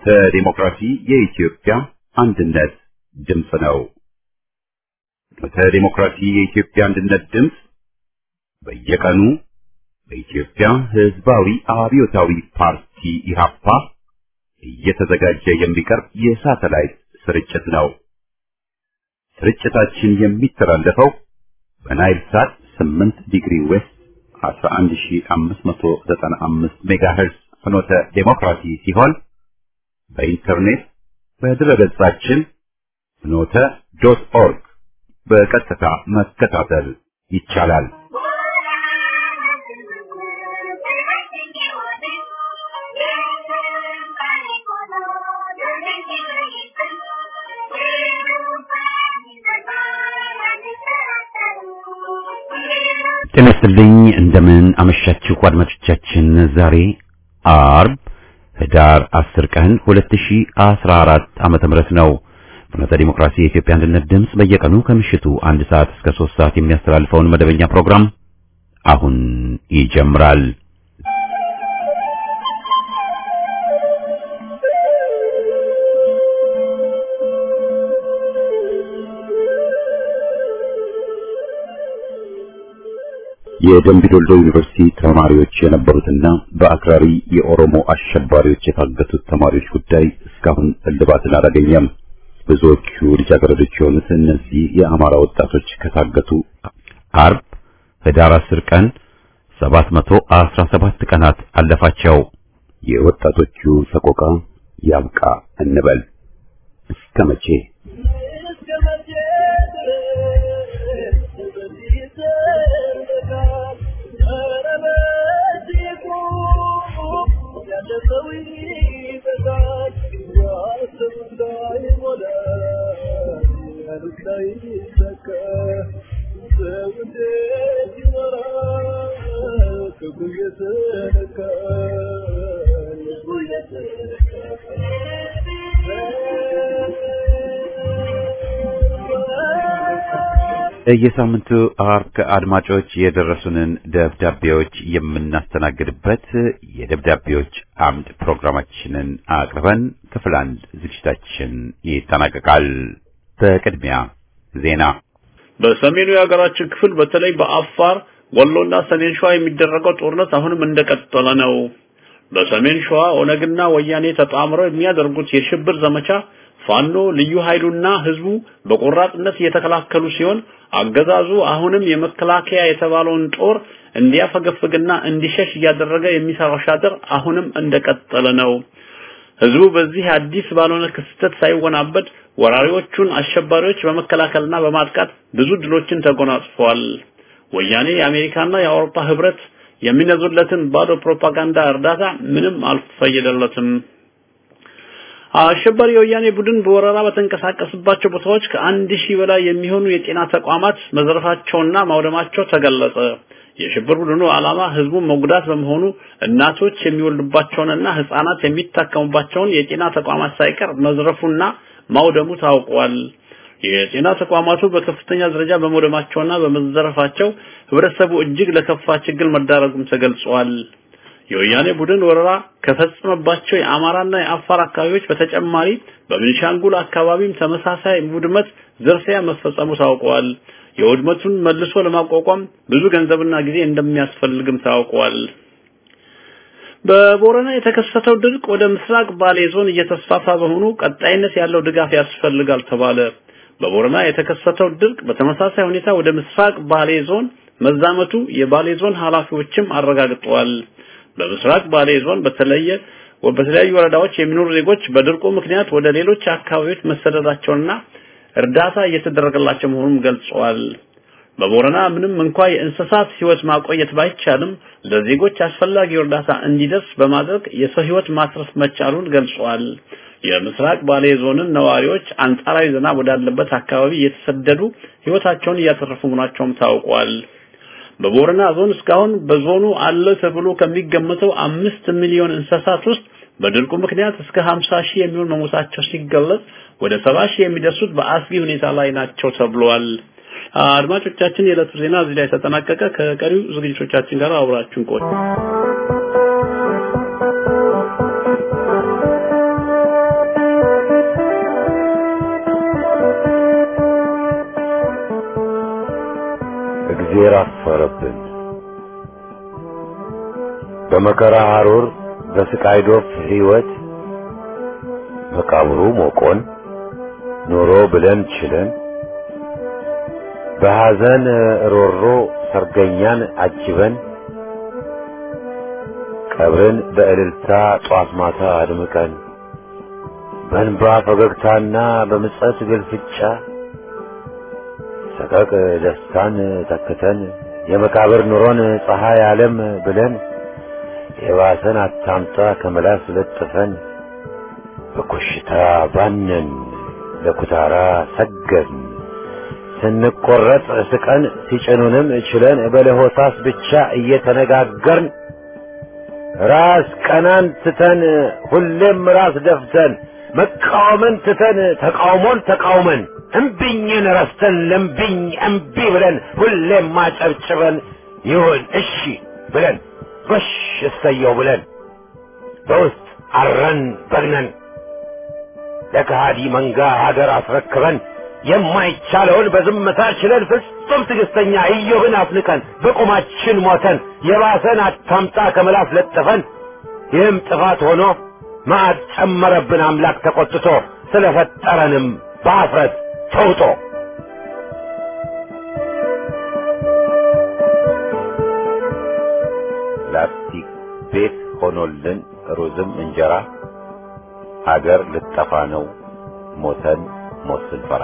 ፍኖተ ዲሞክራሲ የኢትዮጵያ አንድነት ድምፅ ነው። ፍኖተ ዲሞክራሲ የኢትዮጵያ አንድነት ድምፅ በየቀኑ በኢትዮጵያ ሕዝባዊ አብዮታዊ ፓርቲ ኢህአፓ እየተዘጋጀ የሚቀርብ የሳተላይት ስርጭት ነው። ስርጭታችን የሚተላለፈው በናይል ሳት 8 ዲግሪ ዌስት 11595 ሜጋሄርዝ ፍኖተ ዴሞክራሲ ሲሆን በኢንተርኔት በድረገጻችን ፍኖተ ዶት ኦርግ በቀጥታ መከታተል ይቻላል። ጤና ይስጥልኝ። እንደምን አመሻችሁ አድማጮቻችን። ዛሬ አርብ ህዳር 10 ቀን 2014 ዓመተ ምህረት ነው። ፍኖተ ዲሞክራሲ የኢትዮጵያ አንድነት ድምፅ በየቀኑ ከምሽቱ አንድ ሰዓት እስከ 3 ሰዓት የሚያስተላልፈውን መደበኛ ፕሮግራም አሁን ይጀምራል። የደምቢ ዶልዶ ዩኒቨርሲቲ ተማሪዎች የነበሩትና በአክራሪ የኦሮሞ አሸባሪዎች የታገቱት ተማሪዎች ጉዳይ እስካሁን እልባትን አላገኘም። ብዙዎቹ ልጃገረዶች የሆኑት እነዚህ የአማራ ወጣቶች ከታገቱ አርብ ህዳር 10 ቀን 717 ቀናት አለፋቸው። የወጣቶቹ ሰቆቃ ያብቃ እንበል እስከ መቼ? የሳምንቱ አርብ ከአድማጮች የደረሱንን ደብዳቤዎች የምናስተናግድበት የደብዳቤዎች አምድ ፕሮግራማችንን አቅርበን ክፍል አንድ ዝግጅታችን ይጠናቀቃል። በቅድሚያ ዜና። በሰሜኑ የሀገራችን ክፍል በተለይ በአፋር ወሎና ሰሜን ሸዋ የሚደረገው ጦርነት አሁንም እንደቀጠለ ነው። በሰሜን ሸዋ ኦነግና ወያኔ ተጣምረው የሚያደርጉት የሽብር ዘመቻ ፋኖ ልዩ ኃይሉና ህዝቡ በቆራጥነት እየተከላከሉ ሲሆን አገዛዙ አሁንም የመከላከያ የተባለውን ጦር እንዲያፈገፍግና እንዲሸሽ እያደረገ የሚሰራው ሻጥር አሁንም እንደቀጠለ ነው። ህዝቡ በዚህ አዲስ ባልሆነ ክስተት ሳይወናበድ ወራሪዎቹን አሸባሪዎች በመከላከልና በማጥቃት ብዙ ድሎችን ተጎናጽፈዋል። ወያኔ የአሜሪካና የአውሮፓ ህብረት የሚነዙለትን ባዶ ፕሮፓጋንዳ እርዳታ ምንም አልፈየደለትም። አሸባሪ የወያኔ ቡድን በወረራ በተንቀሳቀስባቸው ቦታዎች ከአንድ ሺህ በላይ የሚሆኑ የጤና ተቋማት መዘረፋቸውና ማውደማቸው ተገለጸ። የሽብር ቡድኑ ዓላማ ህዝቡን መጉዳት በመሆኑ እናቶች የሚወልዱባቸውንና ህፃናት የሚታከሙባቸውን የጤና ተቋማት ሳይቀር መዝረፉና ማውደሙ ታውቋል። የጤና ተቋማቱ በከፍተኛ ደረጃ በመውደማቸውና በመዘረፋቸው ህብረተሰቡ እጅግ ለከፋ ችግር መዳረጉም ተገልጿል። የወያኔ ቡድን ወረራ ከፈጸመባቸው የአማራና የአፋር አካባቢዎች በተጨማሪ በቤንሻንጉል አካባቢም ተመሳሳይ ውድመት፣ ዝርፊያ መፈጸሙ ታውቋል። የውድመቱን መልሶ ለማቋቋም ብዙ ገንዘብና ጊዜ እንደሚያስፈልግም ታውቋል። በቦረና የተከሰተው ድርቅ ወደ ምስራቅ ባሌ ዞን እየተስፋፋ በመሆኑ ቀጣይነት ያለው ድጋፍ ያስፈልጋል ተባለ። በቦረና የተከሰተው ድርቅ በተመሳሳይ ሁኔታ ወደ ምስራቅ ባሌ ዞን መዛመቱ የባሌ ዞን ኃላፊዎችም አረጋግጠዋል። በምስራቅ ባሌ ዞን በተለየ በተለያዩ ወረዳዎች የሚኖሩ ዜጎች በድርቁ ምክንያት ወደ ሌሎች አካባቢዎች መሰደዳቸውና እርዳታ እየተደረገላቸው መሆኑን ገልጸዋል። በቦረና ምንም እንኳ የእንስሳት ህይወት ማቆየት ባይቻልም ለዜጎች አስፈላጊው እርዳታ እንዲደርስ በማድረግ የሰው ህይወት ማትረፍ መቻሉን ገልጸዋል። የምስራቅ ባሌ ዞንን ነዋሪዎች አንጻራዊ ዝናብ ወዳለበት አካባቢ እየተሰደዱ ህይወታቸውን እያተረፉ መሆናቸውም ታውቋል። በቦረና ዞን እስካሁን በዞኑ አለ ተብሎ ከሚገመተው አምስት ሚሊዮን እንስሳት ውስጥ በድርቁ ምክንያት እስከ 50 ሺህ የሚሆን መሞታቸው ሲገለጽ ወደ 70 ሺህ የሚደርሱት በአስጊ ሁኔታ ላይ ናቸው ተብሏል። አድማጮቻችን የዕለቱ ዜና እዚህ ላይ ተጠናቀቀ። ከቀሪው ዝግጅቶቻችን ጋር አብራችሁን ቆዩ። እግዜር አፈረብን። በመከራ ሐሩር በስቃይ ዶፍ ሕይወት መቃብሩ ሞቆን ኖሮ ብለን ችለን በሐዘን ሮሮ ሰርገኛን አጅበን ቀብርን በእልልታ ጧት ማታ አድምቀን በእንባ ፈገግታና በምጸት ግልፍጫ ሰቀቅ ደስታን ተክተን የመቃብር ኑሮን ፀሐይ ዓለም ብለን የባሰን አታምጣ ከመላስ ለጥፈን በኮሽታ ባነን ለኩታራ ሰገድን ስንቆረጥ ስቀን ሲጭኑንም ችለን በለሆሳስ ብቻ እየተነጋገርን ራስ ቀናን ትተን ሁሌም ራስ ደፍተን መቃወምን ትተን ተቃውሞን ተቃውመን እምቢኝን ረስተን ለምቢኝ እምቢ ብለን ሁሌም ማጨብጭበን ይሁን እሺ ብለን ጎሽ እሰየው ብለን በውስጥ አረን በግነን ለከሃዲ መንጋ ሀገር አስረክበን የማይቻለውን በዝምታ ችለን ፍጹም ትዕግስተኛ ኢዮብን አፍንቀን በቁማችን ሞተን የባሰን አታምጣ ከመላስ ለጥፈን ይህም ጥፋት ሆኖ መዓት ጨመረብን አምላክ ተቆጥቶ ስለፈጠረንም በአፍረት ተውጦ ላስቲክ ቤት ሆኖልን ሩዝም እንጀራ ሀገር ልጠፋ ነው ሞተን ሞት ስንፈራ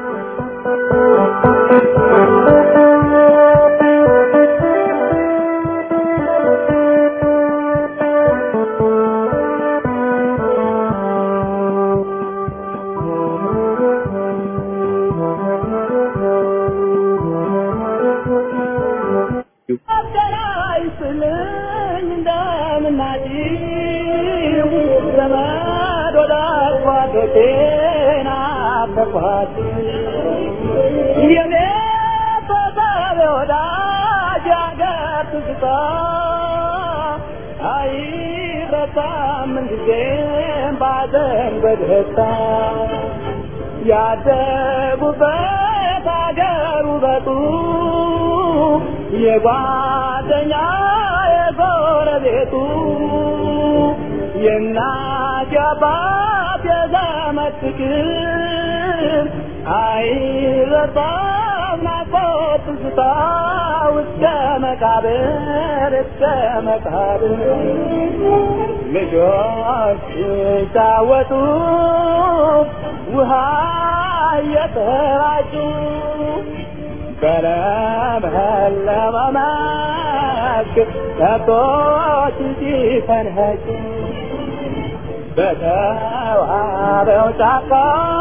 ያደጉበት አገር ውበቱ የጓደኛ የጎረቤቱ የእናት የአባት የዘመድ ፍቅር አይረሳም ናፍቆት ትዝታ እስከ መቃብር እስከ መቃብር ልጆች ሲጫወቱ ውሃ እየተራጩ በለመለመ መስክ ከብቶች ሲፈንኸጩ በተዋበው ጫካ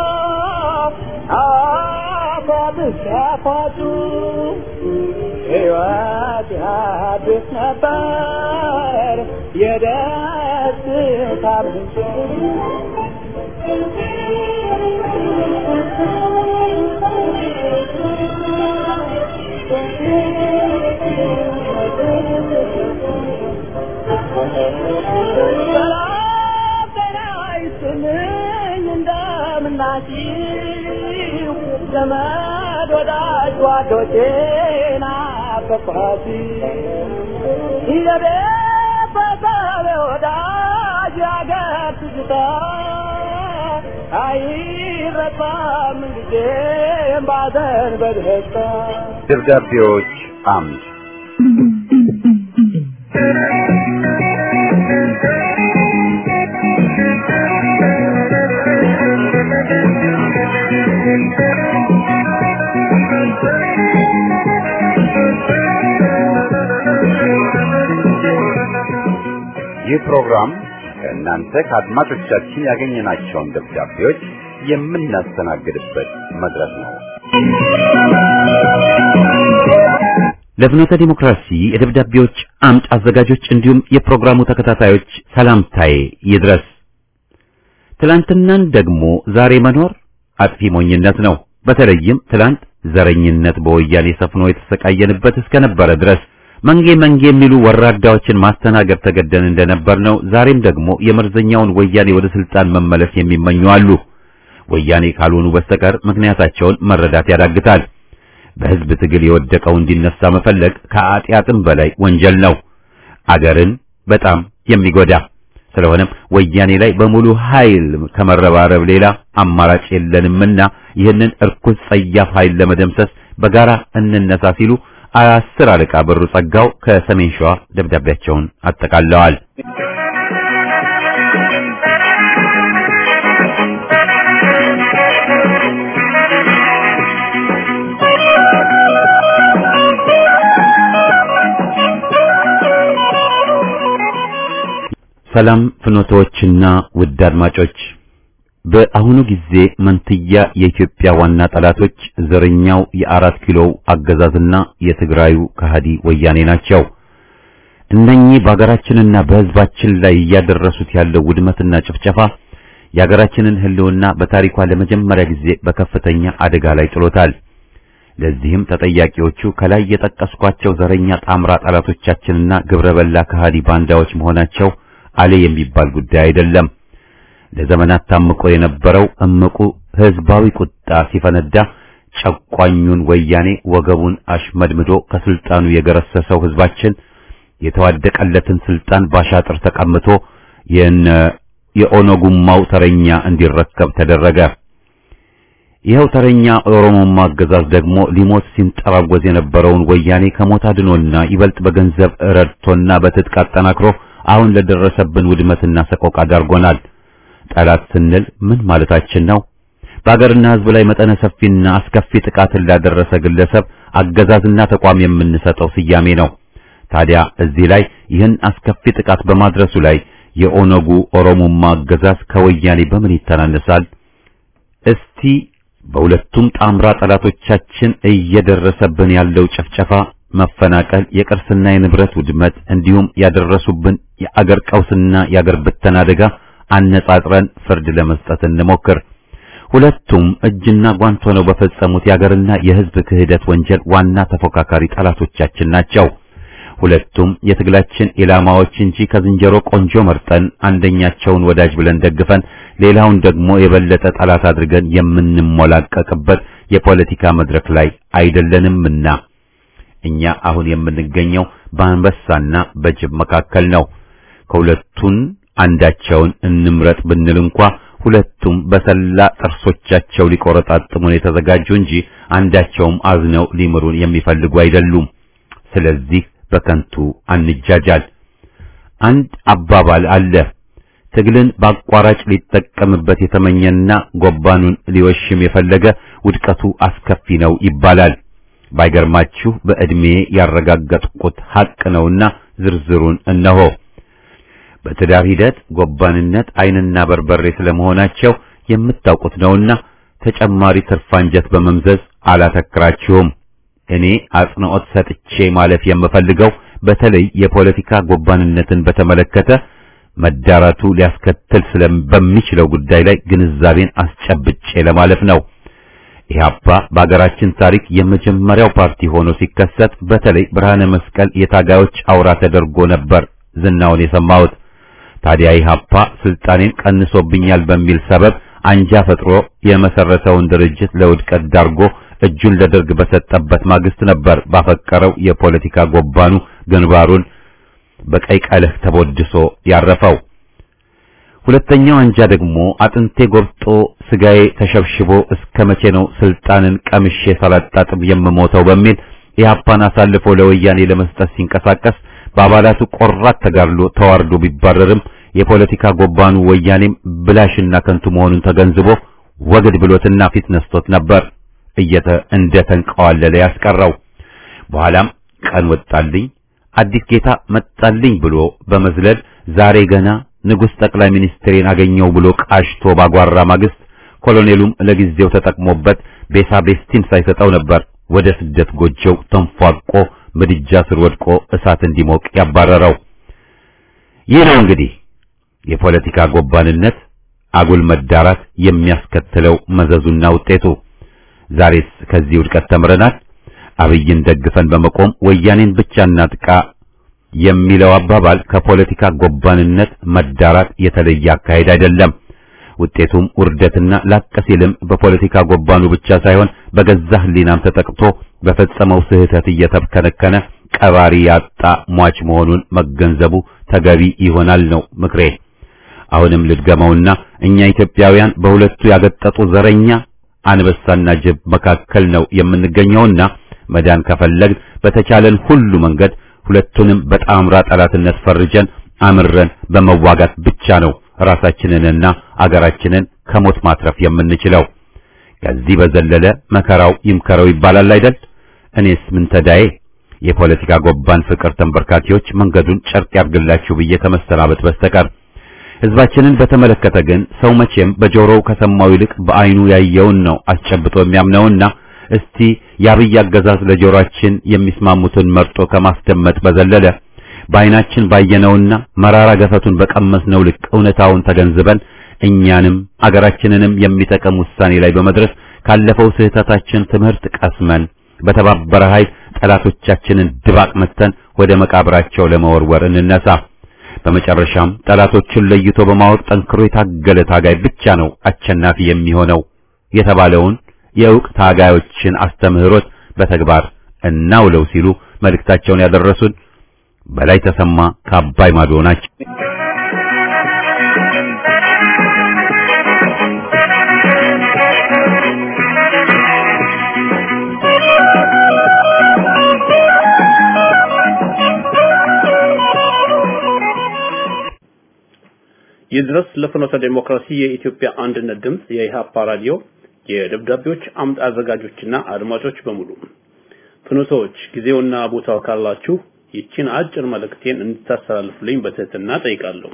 አፏብስ ያፏጩ ሕይወት ያድስ ነበር የደስታ ምንጭ እንደምናችሁ ዘመድ ወዳጅ ጓዶቼ ናፈቅኋት የቤተሰብ ወዳጅ ያገር ትዝታ አይረሳም ጊዜም ባዘን በደስታ ደብዳቤዎች አምድ ይህ ፕሮግራም ከእናንተ ከአድማጮቻችን ያገኘናቸውን ደብዳቤዎች የምናስተናግድበት መድረክ ነው። ለፍኖተ ዲሞክራሲ የደብዳቤዎች አምድ አዘጋጆች እንዲሁም የፕሮግራሙ ተከታታዮች ሰላምታዬ ይድረስ። ትላንትናን ደግሞ ዛሬ መኖር አጥፊ ሞኝነት ነው። በተለይም ትላንት ዘረኝነት በወያኔ ሰፍኖ የተሰቃየንበት እስከነበረ ድረስ መንጌ መንጌ የሚሉ ወራዳዎችን ማስተናገድ ተገደን እንደነበር ነው። ዛሬም ደግሞ የመርዘኛውን ወያኔ ወደ ስልጣን መመለስ የሚመኙ አሉ። ወያኔ ካልሆኑ በስተቀር ምክንያታቸውን መረዳት ያዳግታል። በህዝብ ትግል የወደቀው እንዲነሳ መፈለግ ከአጢአትም በላይ ወንጀል ነው፣ አገርን በጣም የሚጎዳ ስለሆነም ወያኔ ላይ በሙሉ ኃይል ከመረባረብ ሌላ አማራጭ የለንምና ይህንን እርኩስ ጸያፍ ኃይል ለመደምሰስ በጋራ እንነሳ ሲሉ አስር አለቃ ብሩ ጸጋው ከሰሜን ሸዋ ደብዳቤያቸውን አጠቃለዋል። ሰላም ፍኖቶችና ውድ አድማጮች፣ በአሁኑ ጊዜ መንትያ የኢትዮጵያ ዋና ጠላቶች ዘረኛው የአራት ኪሎው አገዛዝና የትግራዩ ከሃዲ ወያኔ ናቸው። እነኚህ በሀገራችንና በሕዝባችን ላይ እያደረሱት ያለው ውድመትና ጭፍጨፋ የሀገራችንን ሕልውና በታሪኳ ለመጀመሪያ ጊዜ በከፍተኛ አደጋ ላይ ጥሎታል። ለዚህም ተጠያቂዎቹ ከላይ የጠቀስኳቸው ዘረኛ ጣምራ ጠላቶቻችንና ግብረበላ ከሃዲ ባንዳዎች መሆናቸው አለ የሚባል ጉዳይ አይደለም። ለዘመናት ታምቆ የነበረው እምቁ ህዝባዊ ቁጣ ሲፈነዳ ጨቋኙን ወያኔ ወገቡን አሽመድምዶ ከስልጣኑ የገረሰሰው ህዝባችን የተዋደቀለትን ስልጣን ባሻጥር ተቀምቶ የነ የኦነጉማው ተረኛ እንዲረከብ ተደረገ። ይኸው ተረኛ ኦሮሞማ አገዛዝ ደግሞ ሊሞት ሲንጠራወዝ የነበረውን ወያኔ ከሞት አድኖና ይበልጥ በገንዘብ ረድቶና በትጥቅ አጠናክሮ አሁን ለደረሰብን ውድመትና ሰቆቃ ዳርጎናል። ጠላት ስንል ምን ማለታችን ነው? በአገርና ህዝብ ላይ መጠነ ሰፊና አስከፊ ጥቃትን ላደረሰ ግለሰብ አገዛዝና ተቋም የምንሰጠው ስያሜ ነው። ታዲያ እዚህ ላይ ይህን አስከፊ ጥቃት በማድረሱ ላይ የኦነጉ ኦሮሞማ አገዛዝ ከወያኔ በምን ይተናነሳል? እስቲ በሁለቱም ጣምራ ጠላቶቻችን እየደረሰብን ያለው ጭፍጨፋ መፈናቀል፣ የቅርስና የንብረት ውድመት እንዲሁም ያደረሱብን የአገር ቀውስና የአገር ብተና አደጋ አነጻጽረን ፍርድ ለመስጠት እንሞክር። ሁለቱም እጅና ጓንት ሆነው በፈጸሙት የአገርና የህዝብ ክህደት ወንጀል ዋና ተፎካካሪ ጠላቶቻችን ናቸው። ሁለቱም የትግላችን ኢላማዎች እንጂ ከዝንጀሮ ቆንጆ መርጠን አንደኛቸውን ወዳጅ ብለን ደግፈን ሌላውን ደግሞ የበለጠ ጠላት አድርገን የምንሞላቀቅበት የፖለቲካ መድረክ ላይ አይደለንምና እኛ አሁን የምንገኘው በአንበሳና በጅብ መካከል ነው። ከሁለቱን አንዳቸውን እንምረጥ ብንል እንኳ ሁለቱም በሰላ ጥርሶቻቸው ሊቆረጣጥሙን የተዘጋጁ እንጂ አንዳቸውም አዝነው ሊምሩን የሚፈልጉ አይደሉም። ስለዚህ በከንቱ አንጃጃል። አንድ አባባል አለ። ትግልን በአቋራጭ ሊጠቀምበት የተመኘና ጎባኑን ሊወሽም የፈለገ ውድቀቱ አስከፊ ነው ይባላል። ባይገርማችሁ በዕድሜ ያረጋገጥኩት ሐቅ ነውና ዝርዝሩን እነሆ። በትዳር ሂደት ጎባንነት ዓይንና በርበሬ ስለመሆናቸው የምታውቁት ነውና ተጨማሪ ትርፋንጀት በመምዘዝ አላተክራችሁም። እኔ አጽንዖት ሰጥቼ ማለፍ የምፈልገው በተለይ የፖለቲካ ጎባንነትን በተመለከተ መዳራቱ ሊያስከትል በሚችለው ጉዳይ ላይ ግንዛቤን አስጨብጬ ለማለፍ ነው። ኢህአፓ በአገራችን ታሪክ የመጀመሪያው ፓርቲ ሆኖ ሲከሰት በተለይ ብርሃነ መስቀል የታጋዮች አውራ ተደርጎ ነበር ዝናውን የሰማሁት። ታዲያ ኢህአፓ ስልጣኔን ቀንሶብኛል በሚል ሰበብ አንጃ ፈጥሮ የመሰረተውን ድርጅት ለውድቀት ዳርጎ እጁን ለደርግ በሰጠበት ማግስት ነበር ባፈቀረው የፖለቲካ ጎባኑ ግንባሩን በቀይ ቀለህ ተቦድሶ ያረፈው። ሁለተኛው አንጃ ደግሞ አጥንቴ ጎብጦ ስጋዬ ተሸብሽቦ እስከ መቼ ነው ስልጣንን ቀምሼ ሳላጣጥም የምሞተው በሚል ኢህአፓን አሳልፎ ለወያኔ ለመስጠት ሲንቀሳቀስ በአባላቱ ቆራት ተጋድሎ ተዋርዶ ቢባረርም የፖለቲካ ጎባኑ ወያኔም ብላሽና ከንቱ መሆኑን ተገንዝቦ ወግድ ብሎትና ፊት ነስቶት ነበር እየተ እንደ ተንቀዋለለ ያስቀረው። በኋላም ቀን ወጣልኝ አዲስ ጌታ መጣልኝ ብሎ በመዝለል ዛሬ ገና ንጉሥ ጠቅላይ ሚኒስትሬን አገኘው ብሎ ቃሽቶ ባጓራ ማግስት ኮሎኔሉም ለጊዜው ተጠቅሞበት ቤሳ ቤስቲን ሳይሰጠው ነበር ወደ ስደት ጎጆው ተንፏቆ ምድጃ ስር ወድቆ እሳት እንዲሞቅ ያባረረው። ይህ ነው እንግዲህ የፖለቲካ ጎባንነት አጉል መዳራት የሚያስከትለው መዘዙና ውጤቱ። ዛሬስ ከዚህ ውድቀት ተምረናል። አብይን ደግፈን በመቆም ወያኔን ብቻ እናጥቃ የሚለው አባባል ከፖለቲካ ጎባንነት መዳራት የተለየ አካሄድ አይደለም። ውጤቱም ውርደትና ላቅ ሲልም በፖለቲካ ጎባኑ ብቻ ሳይሆን በገዛ ሕሊናም ተጠቅቶ በፈጸመው ስህተት እየተብከነከነ ቀባሪ ያጣ ሟች መሆኑን መገንዘቡ ተገቢ ይሆናል ነው ምክሬ። አሁንም ልድገመውና እኛ ኢትዮጵያውያን በሁለቱ ያገጠጡ ዘረኛ አንበሳና ጅብ መካከል ነው የምንገኘውና መዳን ከፈለግ በተቻለን ሁሉ መንገድ ሁለቱንም በጣምራ ጠላትነት ፈርጀን አምረን በመዋጋት ብቻ ነው ራሳችንንና አገራችንን ከሞት ማትረፍ የምንችለው። ከዚህ በዘለለ መከራው ይምከረው ይባላል አይደል? እኔስ ምን ተዳዬ? የፖለቲካ ጎባን ፍቅር ተንበርካኪዎች መንገዱን ጨርቅ ያርግላችሁ ብዬ ከመሰናበት በስተቀር ሕዝባችንን በተመለከተ ግን ሰው መቼም በጆሮው ከሰማው ይልቅ በዓይኑ ያየውን ነው አስጨብጦ የሚያምነውና እስቲ የአብይ አገዛዝ ለጆሮአችን የሚስማሙትን መርጦ ከማስደመጥ በዘለለ በዓይናችን ባየነውና መራራ ገፈቱን በቀመስነው ልክ እውነታውን ተገንዝበን እኛንም አገራችንንም የሚጠቅም ውሳኔ ላይ በመድረስ ካለፈው ስህተታችን ትምህርት ቀስመን በተባበረ ኃይል ጠላቶቻችንን ድባቅ መተን ወደ መቃብራቸው ለመወርወር እንነሳ። በመጨረሻም ጠላቶቹን ለይቶ በማወቅ ጠንክሮ የታገለ ታጋይ ብቻ ነው አሸናፊ የሚሆነው የተባለውን የእውቅ ታጋዮችን አስተምህሮት በተግባር እናውለው ሲሉ መልእክታቸውን ያደረሱን በላይ ተሰማ ከአባይ ማዶ ናቸው። ይድረስ ለፍኖተ ዴሞክራሲ የኢትዮጵያ አንድነት ድምፅ የኢሃፓ ራዲዮ የደብዳቤዎች አምድ አዘጋጆችና አድማጮች በሙሉ ፍኖቶች ጊዜውና ቦታው ካላችሁ ይችን አጭር መልእክቴን እንድታስተላልፉልኝ በትህትና ጠይቃለሁ።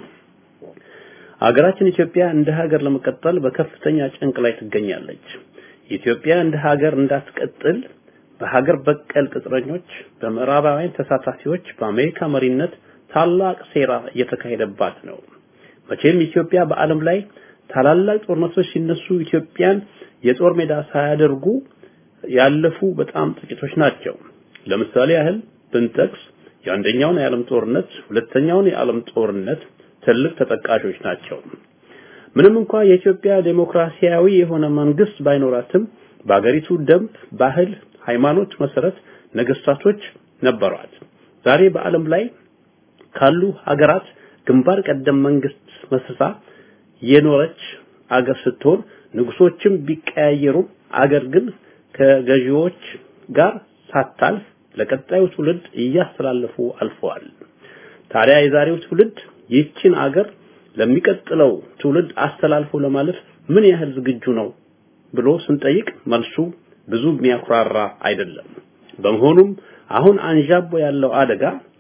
ሀገራችን ኢትዮጵያ እንደ ሀገር ለመቀጠል በከፍተኛ ጭንቅ ላይ ትገኛለች። ኢትዮጵያ እንደ ሀገር እንዳትቀጥል በሀገር በቀል ቅጥረኞች፣ በምዕራባውያን ተሳታፊዎች፣ በአሜሪካ መሪነት ታላቅ ሴራ እየተካሄደባት ነው። መቼም ኢትዮጵያ በዓለም ላይ ታላላቅ ጦርነቶች ሲነሱ ኢትዮጵያን የጦር ሜዳ ሳያደርጉ ያለፉ በጣም ጥቂቶች ናቸው። ለምሳሌ ያህል ብንጠቅስ የአንደኛውን የዓለም ጦርነት፣ ሁለተኛውን የዓለም ጦርነት ትልቅ ተጠቃሾች ናቸው። ምንም እንኳ የኢትዮጵያ ዴሞክራሲያዊ የሆነ መንግስት ባይኖራትም በአገሪቱ ደንብ፣ ባህል፣ ሃይማኖት መሰረት ነገስታቶች ነበሯት። ዛሬ በዓለም ላይ ካሉ ሀገራት ግንባር ቀደም መንግስት መስርታ የኖረች አገር ስትሆን ንጉሶችም ቢቀያየሩ አገር ግን ከገዢዎች ጋር ሳታልፍ ለቀጣዩ ትውልድ እያስተላለፉ አልፈዋል። ታዲያ የዛሬው ትውልድ ይህችን አገር ለሚቀጥለው ትውልድ አስተላልፎ ለማለፍ ምን ያህል ዝግጁ ነው ብሎ ስንጠይቅ መልሱ ብዙ የሚያኩራራ አይደለም። በመሆኑም አሁን አንዣቦ ያለው አደጋ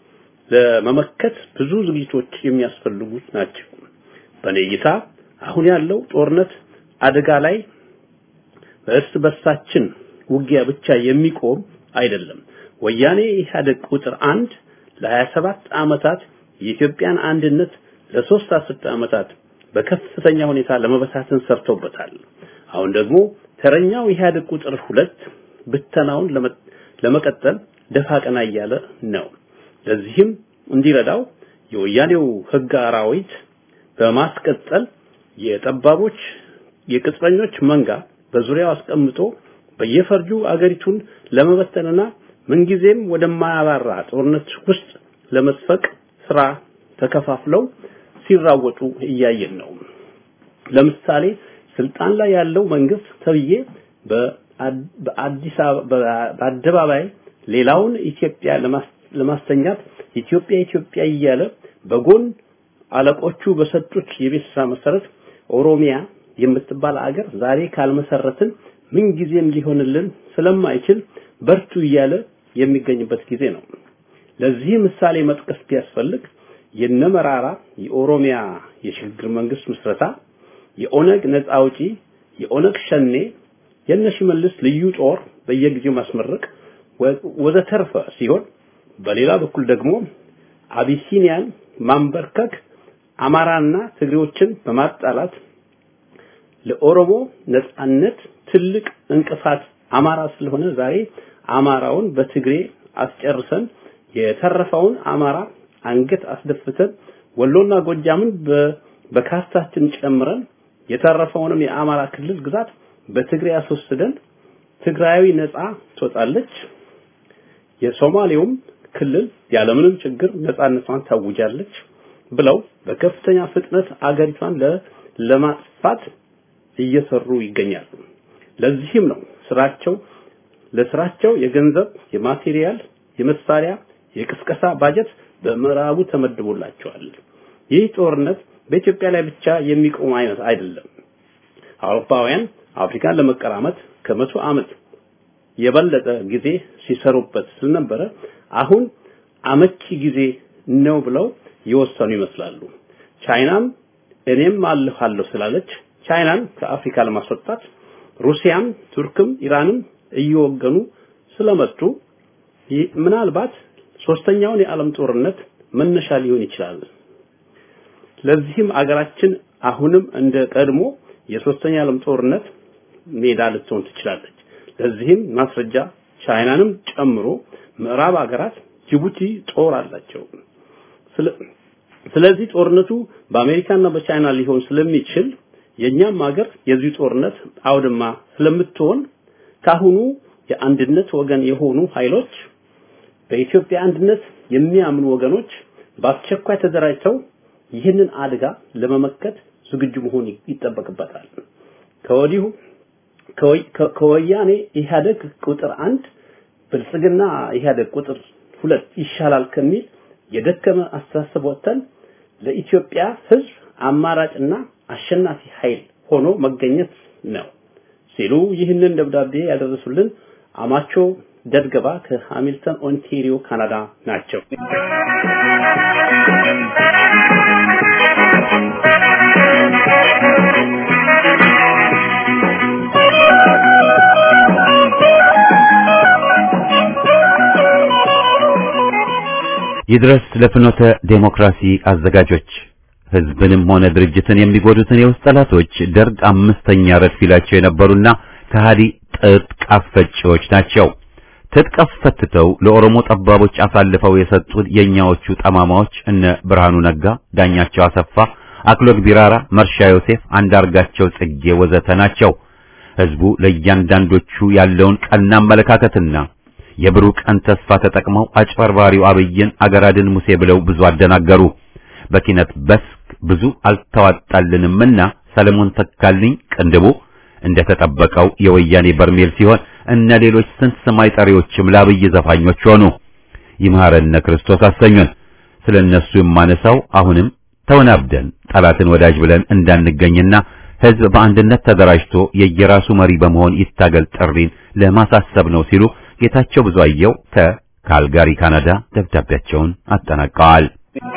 ለመመከት ብዙ ዝግጅቶች የሚያስፈልጉት ናቸው። በኔ እይታ አሁን ያለው ጦርነት አደጋ ላይ በእርስ በርሳችን ውጊያ ብቻ የሚቆም አይደለም። ወያኔ ኢህአዴግ ቁጥር አንድ ለ27 ዓመታት የኢትዮጵያን አንድነት ለሶስት አስርተ ዓመታት በከፍተኛ ሁኔታ ለመበታተን ሰርቶበታል። አሁን ደግሞ ተረኛው ኢህአዴግ ቁጥር ሁለት ብተናውን ለመቀጠል ደፋ ቀና እያለ ነው። ለዚህም እንዲረዳው የወያኔው ህግ አራዊት በማስቀጠል የጠባቦች የቅጥረኞች መንጋ በዙሪያው አስቀምጦ በየፈርጁ አገሪቱን ለመበተንና ምንጊዜም ወደማያባራ ጦርነት ውስጥ ለመስፈቅ ስራ ተከፋፍለው ሲራወጡ እያየን ነው። ለምሳሌ ስልጣን ላይ ያለው መንግስት ተብዬ በአዲስ በአደባባይ ሌላውን ኢትዮጵያ ለማስተኛት ኢትዮጵያ ኢትዮጵያ እያለ በጎን አለቆቹ በሰጡት የቤት ስራ መሰረት ኦሮሚያ የምትባል አገር ዛሬ ካልመሰረትን ምን ጊዜም ሊሆንልን ስለማይችል በርቱ እያለ የሚገኝበት ጊዜ ነው። ለዚህ ምሳሌ መጥቀስ ቢያስፈልግ የነመራራ የኦሮሚያ የሽግግር መንግስት ምስረታ፣ የኦነግ ነፃ አውጪ፣ የኦነግ ሸኔ፣ የነሽመልስ ልዩ ጦር በየጊዜው ማስመረቅ ወዘተርፈ ሲሆን በሌላ በኩል ደግሞ አቢሲኒያን ማንበርከክ አማራና ትግሬዎችን በማጣላት ለኦሮሞ ነጻነት ትልቅ እንቅፋት አማራ ስለሆነ ዛሬ አማራውን በትግሬ አስጨርሰን የተረፈውን አማራ አንገት አስደፍተን ወሎና ጎጃምን በካስታችን ጨምረን የተረፈውንም የአማራ ክልል ግዛት በትግሬ አስወስደን ትግራዊ ነፃ ትወጣለች፣ የሶማሌውም ክልል ያለምንም ችግር ነፃነቷን ታውጃለች ብለው በከፍተኛ ፍጥነት አገሪቷን ለማጥፋት እየሰሩ ይገኛሉ። ለዚህም ነው ስራቸው ለስራቸው የገንዘብ፣ የማቴሪያል፣ የመሳሪያ፣ የቅስቀሳ ባጀት በምዕራቡ ተመድቦላቸዋል። ይህ ጦርነት በኢትዮጵያ ላይ ብቻ የሚቆም አይነት አይደለም። አውሮፓውያን አፍሪካን ለመቀራመት ከመቶ ዓመት የበለጠ ጊዜ ሲሰሩበት ስለነበረ አሁን አመቺ ጊዜ ነው ብለው የወሰኑ ይመስላሉ። ቻይናም እኔም አለሁ አለሁ ስላለች ቻይናን ከአፍሪካ ለማስወጣት ሩሲያም ቱርክም ኢራንም እየወገኑ ስለመጡ ምናልባት ሶስተኛውን የዓለም ጦርነት መነሻ ሊሆን ይችላል። ለዚህም አገራችን አሁንም እንደ ቀድሞ የሶስተኛ ዓለም ጦርነት ሜዳ ልትሆን ትችላለች። ለዚህም ማስረጃ ቻይናንም ጨምሮ ምዕራብ ሀገራት ጅቡቲ ጦር አላቸው። ስለዚህ ጦርነቱ በአሜሪካና በቻይና ሊሆን ስለሚችል የኛም ሀገር የዚህ ጦርነት አውድማ ስለምትሆን ካሁኑ የአንድነት ወገን የሆኑ ኃይሎች በኢትዮጵያ አንድነት የሚያምኑ ወገኖች በአስቸኳይ ተደራጅተው ይህንን አደጋ ለመመከት ዝግጁ መሆን ይጠበቅበታል። ከወዲሁ ከወያኔ ኢህአደግ ቁጥር አንድ ብልጽግና ኢህአደግ ቁጥር ሁለት ይሻላል ከሚል የደከመ አስተሳሰብ ወጥተን ለኢትዮጵያ ሕዝብ አማራጭና አሸናፊ ኃይል ሆኖ መገኘት ነው ሲሉ ይህንን ደብዳቤ ያደረሱልን አማቾ ደድገባ ከሃሚልተን ኦንታሪዮ ካናዳ ናቸው። ይድረስ ለፍኖተ ዴሞክራሲ አዘጋጆች ህዝብንም ሆነ ድርጅትን የሚጎዱትን የውስጥ ጠላቶች ደርግ አምስተኛ ረድፍ ይላቸው የነበሩና ከሃዲ ጥጥቅ አስፈጪዎች ናቸው። ትጥቅ አስፈትተው ለኦሮሞ ጠባቦች አሳልፈው የሰጡት የኛዎቹ ጠማማዎች እነ ብርሃኑ ነጋ፣ ዳኛቸው አሰፋ፣ አክሎግ ቢራራ፣ መርሻ ዮሴፍ፣ አንዳርጋቸው ጽጌ ወዘተ ናቸው። ህዝቡ ለእያንዳንዶቹ ያለውን ቀና አመለካከትና የብሩህ ቀን ተስፋ ተጠቅመው አጭበርባሪው አብይን አገራድን ሙሴ ብለው ብዙ አደናገሩ። በኪነት በስክ ብዙ አልተዋጣልንምና ሰለሞን ተካልኝ ቅንድቡ እንደተጠበቀው የወያኔ በርሜል ሲሆን እነ ሌሎች ስንት ሰማይ ጠሪዎችም ለአብይ ዘፋኞች ሆኑ። ይምሐረነ ክርስቶስ አሰኙን። ስለነሱ የማነሳው አሁንም ተወናብደን ጠላትን ወዳጅ ብለን እንዳንገኝና ህዝብ በአንድነት ተደራጅቶ የየራሱ መሪ በመሆን ይታገል ጥሪን ለማሳሰብ ነው ሲሉ ጌታቸው ብዙአየው ከካልጋሪ ካናዳ ደብዳቤያቸውን አጠናቀዋል።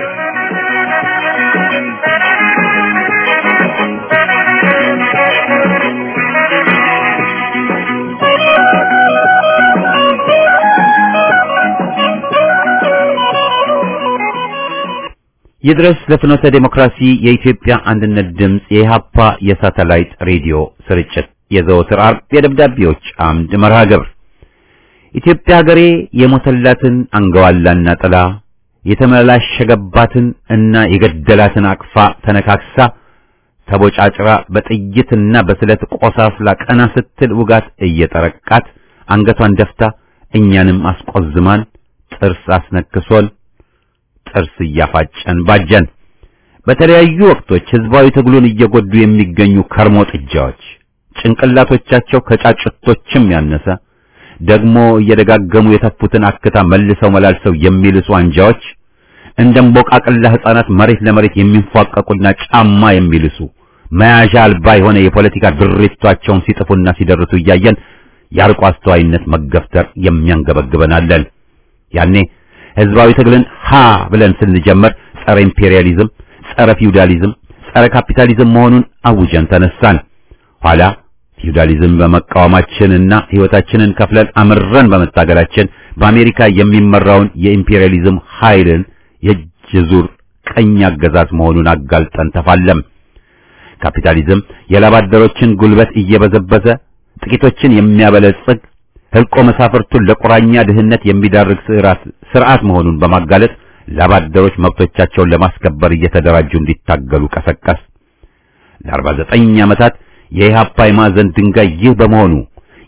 ይድረስ ለፍኖተ ዴሞክራሲ የኢትዮጵያ አንድነት ድምፅ የኢሃፓ የሳተላይት ሬዲዮ ስርጭት የዘወትር ዓርብ የደብዳቤዎች አምድ መርሃ ግብር ኢትዮጵያ ሀገሬ የሞተላትን አንገዋላና ጥላ የተመላሸገባትን እና የገደላትን አቅፋ ተነካክሳ ተቦጫጭራ በጥይትና በስለት ቆሳስላ ቀና ስትል ውጋት እየጠረቃት አንገቷን ደፍታ እኛንም አስቆዝማን ጥርስ አስነክሶን ጥርስ እያፋጨን ባጀን። በተለያዩ ወቅቶች ህዝባዊ ትግሉን እየጎዱ የሚገኙ ከርሞ ጥጃዎች ጭንቅላቶቻቸው ከጫጭቶችም ያነሰ ደግሞ እየደጋገሙ የተፉትን አክታ መልሰው መላልሰው የሚልሱ አንጃዎች እንደ እምቦቃቅላ ህፃናት መሬት ለመሬት የሚንፏቀቁና ጫማ የሚልሱ መያዣ አልባ የሆነ የፖለቲካ ድሪቷቸውን ሲጥፉና ሲደርሱ እያየን የአርቆ አስተዋይነት መገፍተር የሚያንገበግበናለን። ያኔ ህዝባዊ ትግልን ሀ ብለን ስንጀምር ጸረ ኢምፔሪያሊዝም፣ ጸረ ፊውዳሊዝም፣ ጸረ ካፒታሊዝም መሆኑን አውጀን ተነሳን። ኋላ ፊውዳሊዝም በመቃወማችንና ህይወታችንን ከፍለን አምረን በመታገላችን በአሜሪካ የሚመራውን የኢምፔሪያሊዝም ኃይልን የእጅ ዙር ቀኝ አገዛዝ መሆኑን አጋልጠን ተፋለም። ካፒታሊዝም የላባደሮችን ጉልበት እየበዘበዘ ጥቂቶችን የሚያበለጽግ ህልቆ መሳፍርቱን ለቁራኛ ድህነት የሚዳርግ ስርዓት ስርዓት መሆኑን በማጋለጥ ላባደሮች መብቶቻቸውን ለማስከበር እየተደራጁ እንዲታገሉ ቀሰቀስ። ለ49 ዓመታት የኢህአፓ የማዕዘን ድንጋይ ይህ በመሆኑ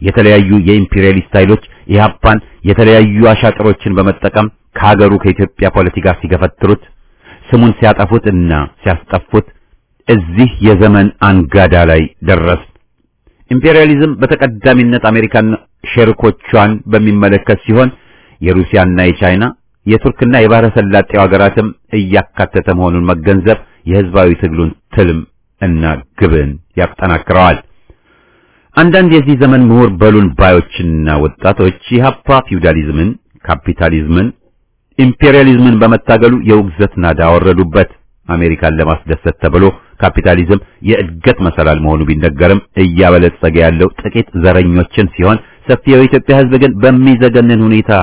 የተለያዩ የኢምፔሪያሊስት ኃይሎች ኢህአፓን የተለያዩ አሻጥሮችን በመጠቀም ከሀገሩ ከኢትዮጵያ ፖለቲካ ሲገፈትሩት ስሙን ሲያጠፉት እና ሲያስጠፉት እዚህ የዘመን አንጋዳ ላይ ደረስ። ኢምፔሪያሊዝም በተቀዳሚነት አሜሪካን ሸሪኮቿን በሚመለከት ሲሆን የሩሲያና የቻይና የቱርክና የባህረ ሰላጤው ሀገራትም እያካተተ መሆኑን መገንዘብ የህዝባዊ ትግሉን ትልም እና ግብን ያጠናክረዋል። አንዳንድ የዚህ ዘመን ምሁር በሉን ባዮችና ወጣቶች ኢህአፓ ፊውዳሊዝምን፣ ካፒታሊዝምን፣ ኢምፔሪያሊዝምን በመታገሉ የውግዘት ናዳ አወረዱበት። አሜሪካን ለማስደሰት ተብሎ ካፒታሊዝም የእድገት መሰላል መሆኑ ቢነገርም እያበለጸገ ያለው ጥቂት ዘረኞችን ሲሆን ሰፊው የኢትዮጵያ ህዝብ ግን በሚዘገንን ሁኔታ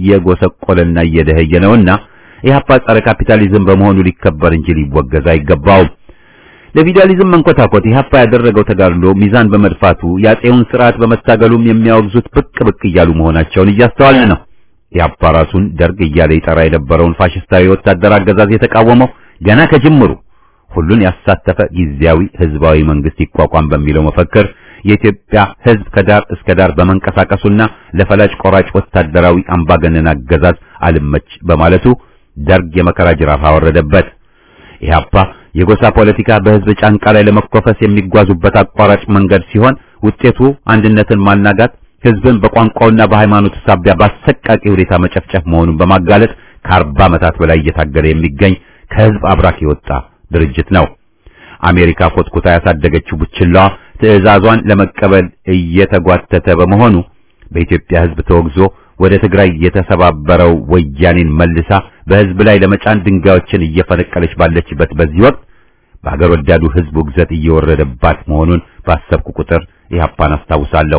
እየጎሰቆለና እየደኸየ ነውና ኢህአፓ ጸረ ካፒታሊዝም በመሆኑ ሊከበር እንጂ ሊወገዝ አይገባውም። ለፊውዳሊዝም መንኮታኮት ኢህአፓ ያደረገው ተጋድሎ ሚዛን በመድፋቱ የአፄውን ስርዓት በመታገሉም የሚያወግዙት ብቅ ብቅ እያሉ መሆናቸውን እያስተዋልን ነው። ኢህአፓ ራሱን ደርግ እያለ ይጠራ የነበረውን ፋሽስታዊ ወታደር አገዛዝ የተቃወመው ገና ከጅምሩ ሁሉን ያሳተፈ ጊዜያዊ ህዝባዊ መንግስት ይቋቋም በሚለው መፈክር የኢትዮጵያ ህዝብ ከዳር እስከ ዳር በመንቀሳቀሱና ለፈላጭ ቆራጭ ወታደራዊ አምባገነን አገዛዝ አልመች በማለቱ ደርግ የመከራ ጅራፍ አወረደበት። ኢህአፓ የጎሳ ፖለቲካ በህዝብ ጫንቃ ላይ ለመኮፈስ የሚጓዙበት አቋራጭ መንገድ ሲሆን ውጤቱ አንድነትን ማናጋት፣ ህዝብን በቋንቋውና በሃይማኖቱ ሳቢያ በአሰቃቂ ሁኔታ መጨፍጨፍ መሆኑን በማጋለጥ ከአርባ ዓመታት በላይ እየታገለ የሚገኝ ከህዝብ አብራክ የወጣ ድርጅት ነው። አሜሪካ ኮትኩታ ያሳደገችው ቡችላዋ ትዕዛዟን ለመቀበል እየተጓተተ በመሆኑ በኢትዮጵያ ህዝብ ተወግዞ ወደ ትግራይ የተሰባበረው ወያኔን መልሳ በህዝብ ላይ ለመጫን ድንጋዮችን እየፈነቀለች ባለችበት በዚህ ወቅት በሀገር ወዳዱ ህዝብ ውግዘት እየወረደባት መሆኑን ባሰብኩ ቁጥር ኢህአፓን አስታውሳለሁ።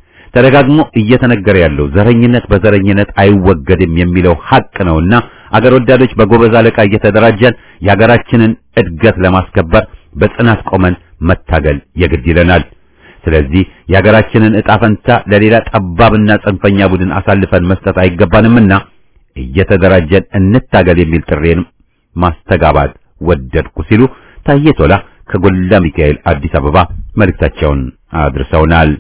ተደጋግሞ እየተነገረ ያለው ዘረኝነት በዘረኝነት አይወገድም የሚለው ሀቅ ነውና አገር ወዳዶች በጎበዝ አለቃ እየተደራጀን የሀገራችንን እድገት ለማስከበር በጽናት ቆመን መታገል የግድ ይለናል። ስለዚህ የሀገራችንን ዕጣ ፈንታ ለሌላ ጠባብና ጽንፈኛ ቡድን አሳልፈን መስጠት አይገባንምና እየተደራጀን እንታገል የሚል ጥሬን ማስተጋባት ወደድኩ ሲሉ ታዬ ቶላ ከጎላ ሚካኤል አዲስ አበባ መልእክታቸውን አድርሰውናል።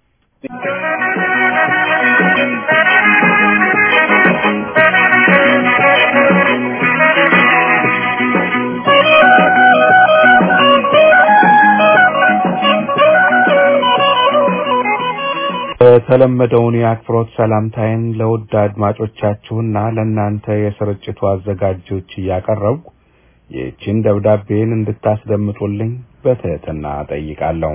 የተለመደውን የአክብሮት ሰላምታዬን ለውድ አድማጮቻችሁና ለእናንተ የስርጭቱ አዘጋጆች እያቀረብኩ ይህችን ደብዳቤን እንድታስደምጡልኝ በትህትና ጠይቃለሁ።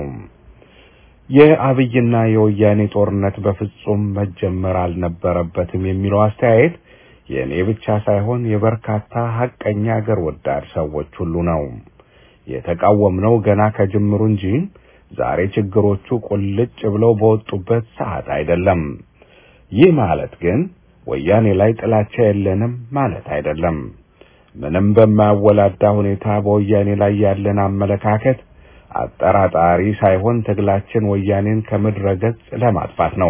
የአብይና የወያኔ ጦርነት በፍጹም መጀመር አልነበረበትም የሚለው አስተያየት የእኔ ብቻ ሳይሆን የበርካታ ሐቀኛ አገር ወዳድ ሰዎች ሁሉ ነው። የተቃወምነው ገና ከጅምሩ እንጂ ዛሬ ችግሮቹ ቁልጭ ብለው በወጡበት ሰዓት አይደለም። ይህ ማለት ግን ወያኔ ላይ ጥላቻ የለንም ማለት አይደለም። ምንም በማያወላዳ ሁኔታ በወያኔ ላይ ያለን አመለካከት አጠራጣሪ ሳይሆን ትግላችን ወያኔን ከምድረ ገጽ ለማጥፋት ነው።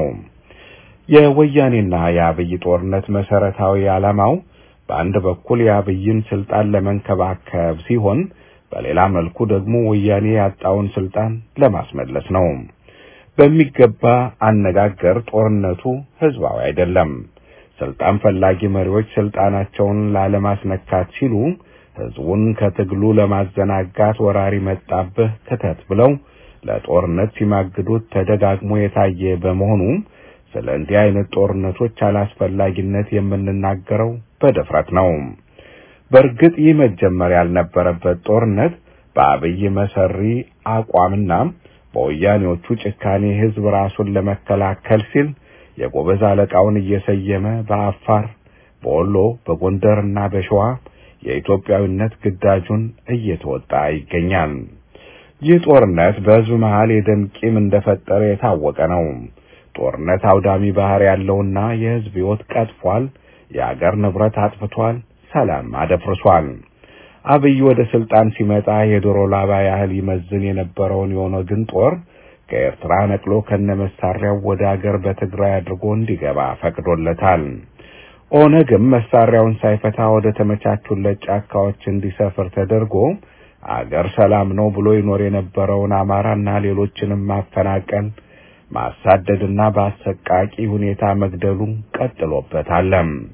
የወያኔና የአብይ ጦርነት መሰረታዊ ዓላማው በአንድ በኩል የአብይን ስልጣን ለመንከባከብ ሲሆን በሌላ መልኩ ደግሞ ወያኔ ያጣውን ስልጣን ለማስመለስ ነው። በሚገባ አነጋገር ጦርነቱ ህዝባዊ አይደለም። ስልጣን ፈላጊ መሪዎች ስልጣናቸውን ላለማስነካት ሲሉ ህዝቡን ከትግሉ ለማዘናጋት ወራሪ መጣብህ ክተት ብለው ለጦርነት ሲማግዱት ተደጋግሞ የታየ በመሆኑ ስለ እንዲህ አይነት ጦርነቶች አላስፈላጊነት የምንናገረው በድፍረት ነው። በእርግጥ ይህ መጀመር ያልነበረበት ጦርነት በአብይ መሰሪ አቋምና በወያኔዎቹ ጭካኔ ህዝብ ራሱን ለመከላከል ሲል የጎበዝ አለቃውን እየሰየመ በአፋር፣ በወሎ፣ በጎንደርና በሸዋ የኢትዮጵያዊነት ግዳጁን እየተወጣ ይገኛል። ይህ ጦርነት በህዝብ መሃል የደም ቂም እንደፈጠረ የታወቀ ነው። ጦርነት አውዳሚ ባህር ያለውና የህዝብ ህይወት ቀጥፏል፣ የአገር ንብረት አጥፍቷል፣ ሰላም አደፍርሷል። አብይ ወደ ስልጣን ሲመጣ የዶሮ ላባ ያህል ይመዝን የነበረውን የኦነግን ጦር ከኤርትራ ነቅሎ ከነመሳሪያው ወደ አገር በትግራይ አድርጎ እንዲገባ ፈቅዶለታል። ኦነግም መሳሪያውን ሳይፈታ ወደ ተመቻቹለት ጫካዎች እንዲሰፍር ተደርጎ አገር ሰላም ነው ብሎ ይኖር የነበረውን አማራና ሌሎችንም ማፈናቀል፣ ማሳደድና በአሰቃቂ ሁኔታ መግደሉን ቀጥሎበታል።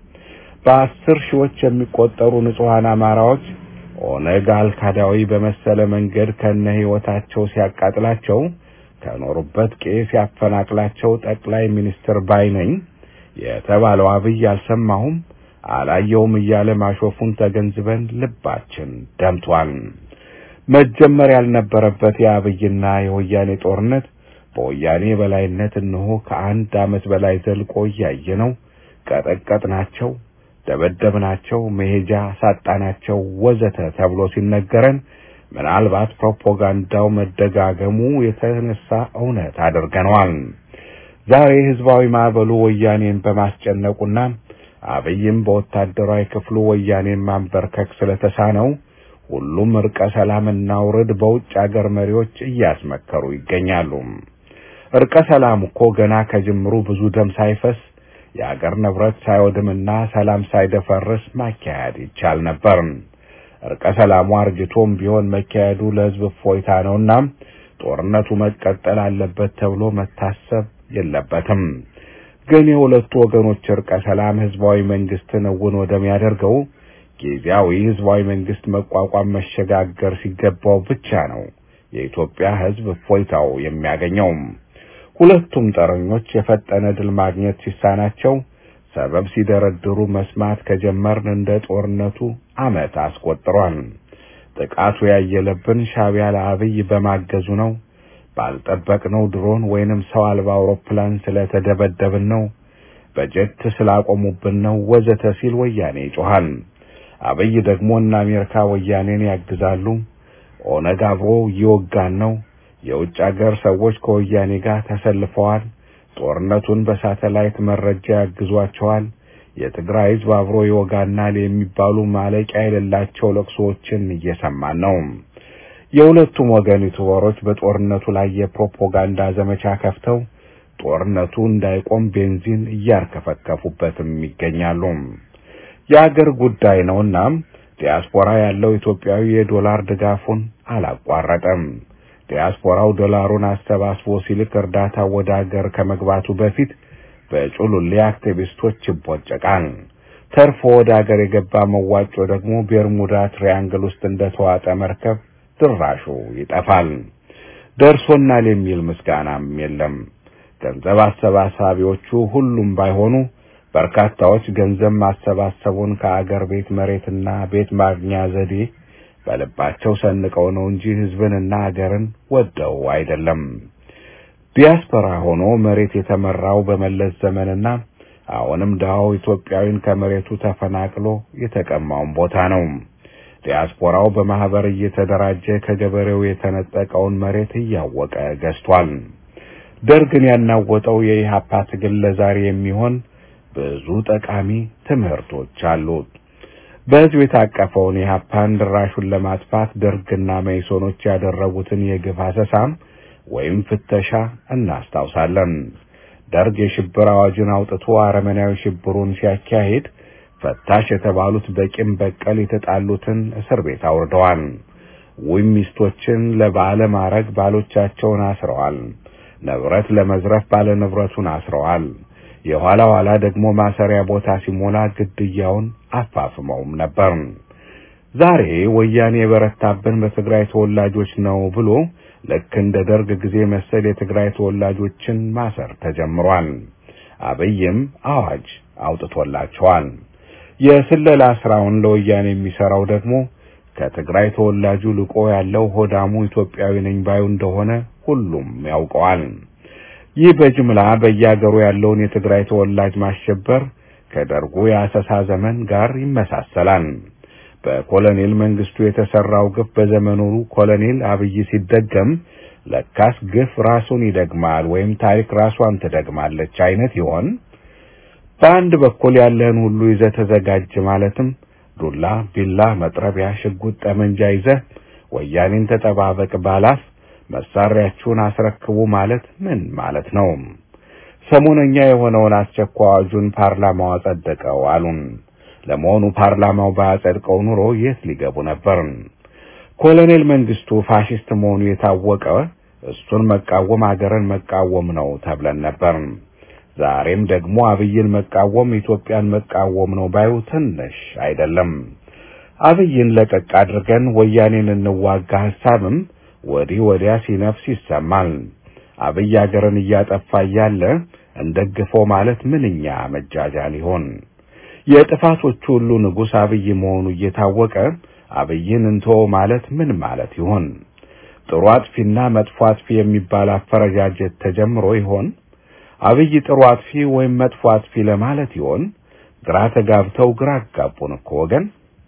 በአስር ሺዎች የሚቆጠሩ ንጹሐን አማራዎች ኦነግ አልካዳዊ በመሰለ መንገድ ከነ ሕይወታቸው ሲያቃጥላቸው ከኖሩበት ቄ ሲያፈናቅላቸው ጠቅላይ ሚኒስትር ባይነኝ የተባለው አብይ አልሰማሁም አላየውም እያለ ማሾፉን ተገንዝበን ልባችን ደምቷል። መጀመር ያልነበረበት የአብይና የወያኔ ጦርነት በወያኔ በላይነት እነሆ ከአንድ ዓመት በላይ ዘልቆ እያየ ነው። ቀጠቀጥናቸው፣ ደበደብናቸው፣ መሄጃ ሳጣናቸው ወዘተ ተብሎ ሲነገረን ምናልባት ፕሮፓጋንዳው መደጋገሙ የተነሳ እውነት አድርገነዋል። ዛሬ ህዝባዊ ማዕበሉ ወያኔን በማስጨነቁና አብይም በወታደራዊ ክፍሉ ወያኔን ማንበርከክ ስለተሳነው ሁሉም እርቀ ሰላምና ውርድ በውጭ አገር መሪዎች እያስመከሩ ይገኛሉ። እርቀ ሰላም እኮ ገና ከጅምሩ ብዙ ደም ሳይፈስ የአገር ንብረት ሳይወድምና ሰላም ሳይደፈርስ ማካሄድ ይቻል ነበር። እርቀ ሰላሙ አርጅቶም ቢሆን መካሄዱ ለህዝብ እፎይታ ነውና ጦርነቱ መቀጠል አለበት ተብሎ መታሰብ የለበትም። ግን የሁለቱ ወገኖች እርቀ ሰላም ህዝባዊ መንግስትን እውን ወደሚያደርገው ጊዜያዊ ህዝባዊ መንግስት መቋቋም መሸጋገር ሲገባው ብቻ ነው የኢትዮጵያ ህዝብ እፎይታው የሚያገኘው። ሁለቱም ጠረኞች የፈጠነ ድል ማግኘት ሲሳናቸው ሰበብ ሲደረድሩ መስማት ከጀመርን እንደ ጦርነቱ ዓመት አስቆጥሯል። ጥቃቱ ያየለብን ሻዕቢያ ለአብይ በማገዙ ነው። ባልጠበቅነው ድሮን ወይንም ሰው አልባ አውሮፕላን ስለተደበደብን ነው። በጀት ስላቆሙብን ነው ወዘተ ሲል ወያኔ ይጮሃል። አብይ ደግሞ እነ አሜሪካ ወያኔን ያግዛሉ። ኦነግ አብሮ እየወጋን ነው። የውጭ አገር ሰዎች ከወያኔ ጋር ተሰልፈዋል። ጦርነቱን በሳተላይት መረጃ ያግዟቸዋል። የትግራይ ህዝብ አብሮ ይወጋናል የሚባሉ ማለቂያ የሌላቸው ለቅሶዎችን እየሰማን ነው። የሁለቱም ወገን ዩቱበሮች በጦርነቱ ላይ የፕሮፓጋንዳ ዘመቻ ከፍተው ጦርነቱ እንዳይቆም ቤንዚን እያርከፈከፉበትም ይገኛሉ። የአገር ጉዳይ ነውና ዲያስፖራ ያለው ኢትዮጵያዊ የዶላር ድጋፉን አላቋረጠም። ዲያስፖራው ዶላሩን አሰባስቦ ሲልክ እርዳታ ወደ አገር ከመግባቱ በፊት በጩሉሌ አክቲቪስቶች ይቦጨቃል። ተርፎ ወደ አገር የገባ መዋጮ ደግሞ ቤርሙዳ ትሪያንግል ውስጥ እንደተዋጠ መርከብ ድራሹ ይጠፋል። ደርሶናል የሚል ምስጋናም የለም። ገንዘብ አሰባሳቢዎቹ ሁሉም ባይሆኑ በርካታዎች ገንዘብ ማሰባሰቡን ከአገር ቤት መሬትና ቤት ማግኛ ዘዴ በልባቸው ሰንቀው ነው እንጂ ሕዝብንና አገርን ወደው አይደለም። ዲያስፖራ ሆኖ መሬት የተመራው በመለስ ዘመንና አሁንም ድሃው ኢትዮጵያዊን ከመሬቱ ተፈናቅሎ የተቀማውን ቦታ ነው። ዲያስፖራው በማህበር እየተደራጀ ከገበሬው የተነጠቀውን መሬት እያወቀ ገዝቷል። ደርግን ያናወጠው የኢህአፓ ትግል ለዛሬ የሚሆን ብዙ ጠቃሚ ትምህርቶች አሉት። በህዝብ የታቀፈውን ኢህአፓን ድራሹን ለማጥፋት ደርግና መይሶኖች ያደረጉትን የግፍ አሰሳም ወይም ፍተሻ እናስታውሳለን። ደርግ የሽብር አዋጅን አውጥቶ አረመናዊ ሽብሩን ሲያካሂድ ፈታሽ የተባሉት በቂም በቀል የተጣሉትን እስር ቤት አውርደዋል። ውይ ሚስቶችን ለባለ ማዕረግ ባሎቻቸውን አስረዋል። ንብረት ለመዝረፍ ባለ ንብረቱን አስረዋል። የኋላ ኋላ ደግሞ ማሰሪያ ቦታ ሲሞላ ግድያውን አፋፍመውም ነበር። ዛሬ ወያኔ የበረታብን በትግራይ ተወላጆች ነው ብሎ ልክ እንደ ደርግ ጊዜ መሰል የትግራይ ተወላጆችን ማሰር ተጀምሯል። አብይም አዋጅ አውጥቶላቸዋል። የስለላ ስራውን ለወያኔ የሚሰራው ደግሞ ከትግራይ ተወላጁ ልቆ ያለው ሆዳሙ ኢትዮጵያዊ ነኝ ባዩ እንደሆነ ሁሉም ያውቀዋል። ይህ በጅምላ በየአገሩ ያለውን የትግራይ ተወላጅ ማሸበር ከደርጉ የአሰሳ ዘመን ጋር ይመሳሰላል። በኮሎኔል መንግስቱ የተሰራው ግፍ በዘመኑ ኮሎኔል አብይ ሲደገም ለካስ ግፍ ራሱን ይደግማል ወይም ታሪክ ራሷን ትደግማለች አይነት ይሆን? በአንድ በኩል ያለህን ሁሉ ይዘህ ተዘጋጅ ማለትም ዱላ፣ ቢላ፣ መጥረቢያ፣ ሽጉጥ፣ ጠመንጃ ይዘህ ወያኔን ተጠባበቅ ባላፍ መሳሪያችሁን አስረክቡ ማለት ምን ማለት ነው? ሰሞነኛ የሆነውን አስቸኳይ አዋጁን ፓርላማው አጸደቀው አሉን። ለመሆኑ ፓርላማው ባያጸድቀው ኑሮ የት ሊገቡ ነበር? ኮሎኔል መንግስቱ ፋሽስት መሆኑ የታወቀ እሱን መቃወም አገርን መቃወም ነው ተብለን ነበር። ዛሬም ደግሞ አብይን መቃወም ኢትዮጵያን መቃወም ነው ባዩ ትንሽ አይደለም። አብይን ለቀቅ አድርገን ወያኔን እንዋጋ ሐሳብም ወዲህ ወዲያ ሲነፍስ ይሰማል። አብይ አገርን እያጠፋ እያለ እንደግፈው ማለት ምንኛ መጃጃል ይሆን? የጥፋቶቹ ሁሉ ንጉሥ አብይ መሆኑ እየታወቀ አብይን እንቶ ማለት ምን ማለት ይሆን? ጥሩ አጥፊና መጥፎ አጥፊ የሚባል አፈረጃጀት ተጀምሮ ይሆን? አብይ ጥሩ አጥፊ ወይም መጥፎ አጥፊ ለማለት ይሆን? ግራ ተጋብተው ግራ አጋቡን እኮ ወገን።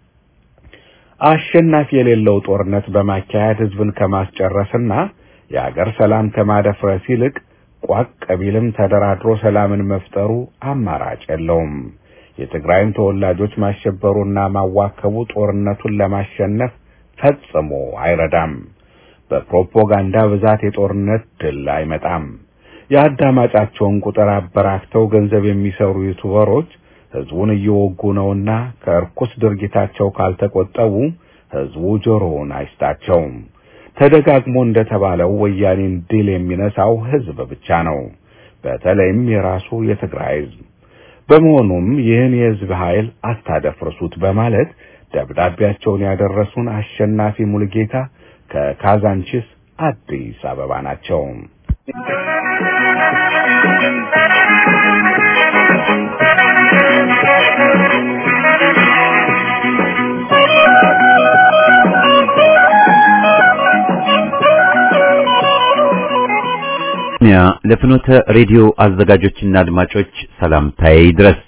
አሸናፊ የሌለው ጦርነት በማካሄድ ህዝብን ከማስጨረስና የአገር ሰላም ከማደፍረስ ይልቅ ቋቅ ቢልም ተደራድሮ ሰላምን መፍጠሩ አማራጭ የለውም። የትግራይን ተወላጆች ማሸበሩና ማዋከቡ ጦርነቱን ለማሸነፍ ፈጽሞ አይረዳም። በፕሮፓጋንዳ ብዛት የጦርነት ድል አይመጣም። የአዳማጫቸውን ቁጥር አበራክተው ገንዘብ የሚሰሩ ዩቱበሮች ህዝቡን እየወጉ ነውና ከእርኩስ ድርጊታቸው ካልተቆጠቡ ህዝቡ ጆሮውን አይስጣቸውም። ተደጋግሞ እንደተባለው ወያኔን ድል የሚነሳው ህዝብ ብቻ ነው፣ በተለይም የራሱ የትግራይ ህዝብ። በመሆኑም ይህን የህዝብ ኃይል አታደፍርሱት በማለት ደብዳቤያቸውን ያደረሱን አሸናፊ ሙልጌታ ከካዛንቺስ አዲስ አበባ ናቸው። ያ ለፍኖተ ሬዲዮ አዘጋጆችና አድማጮች ሰላምታዬ ይድረስ።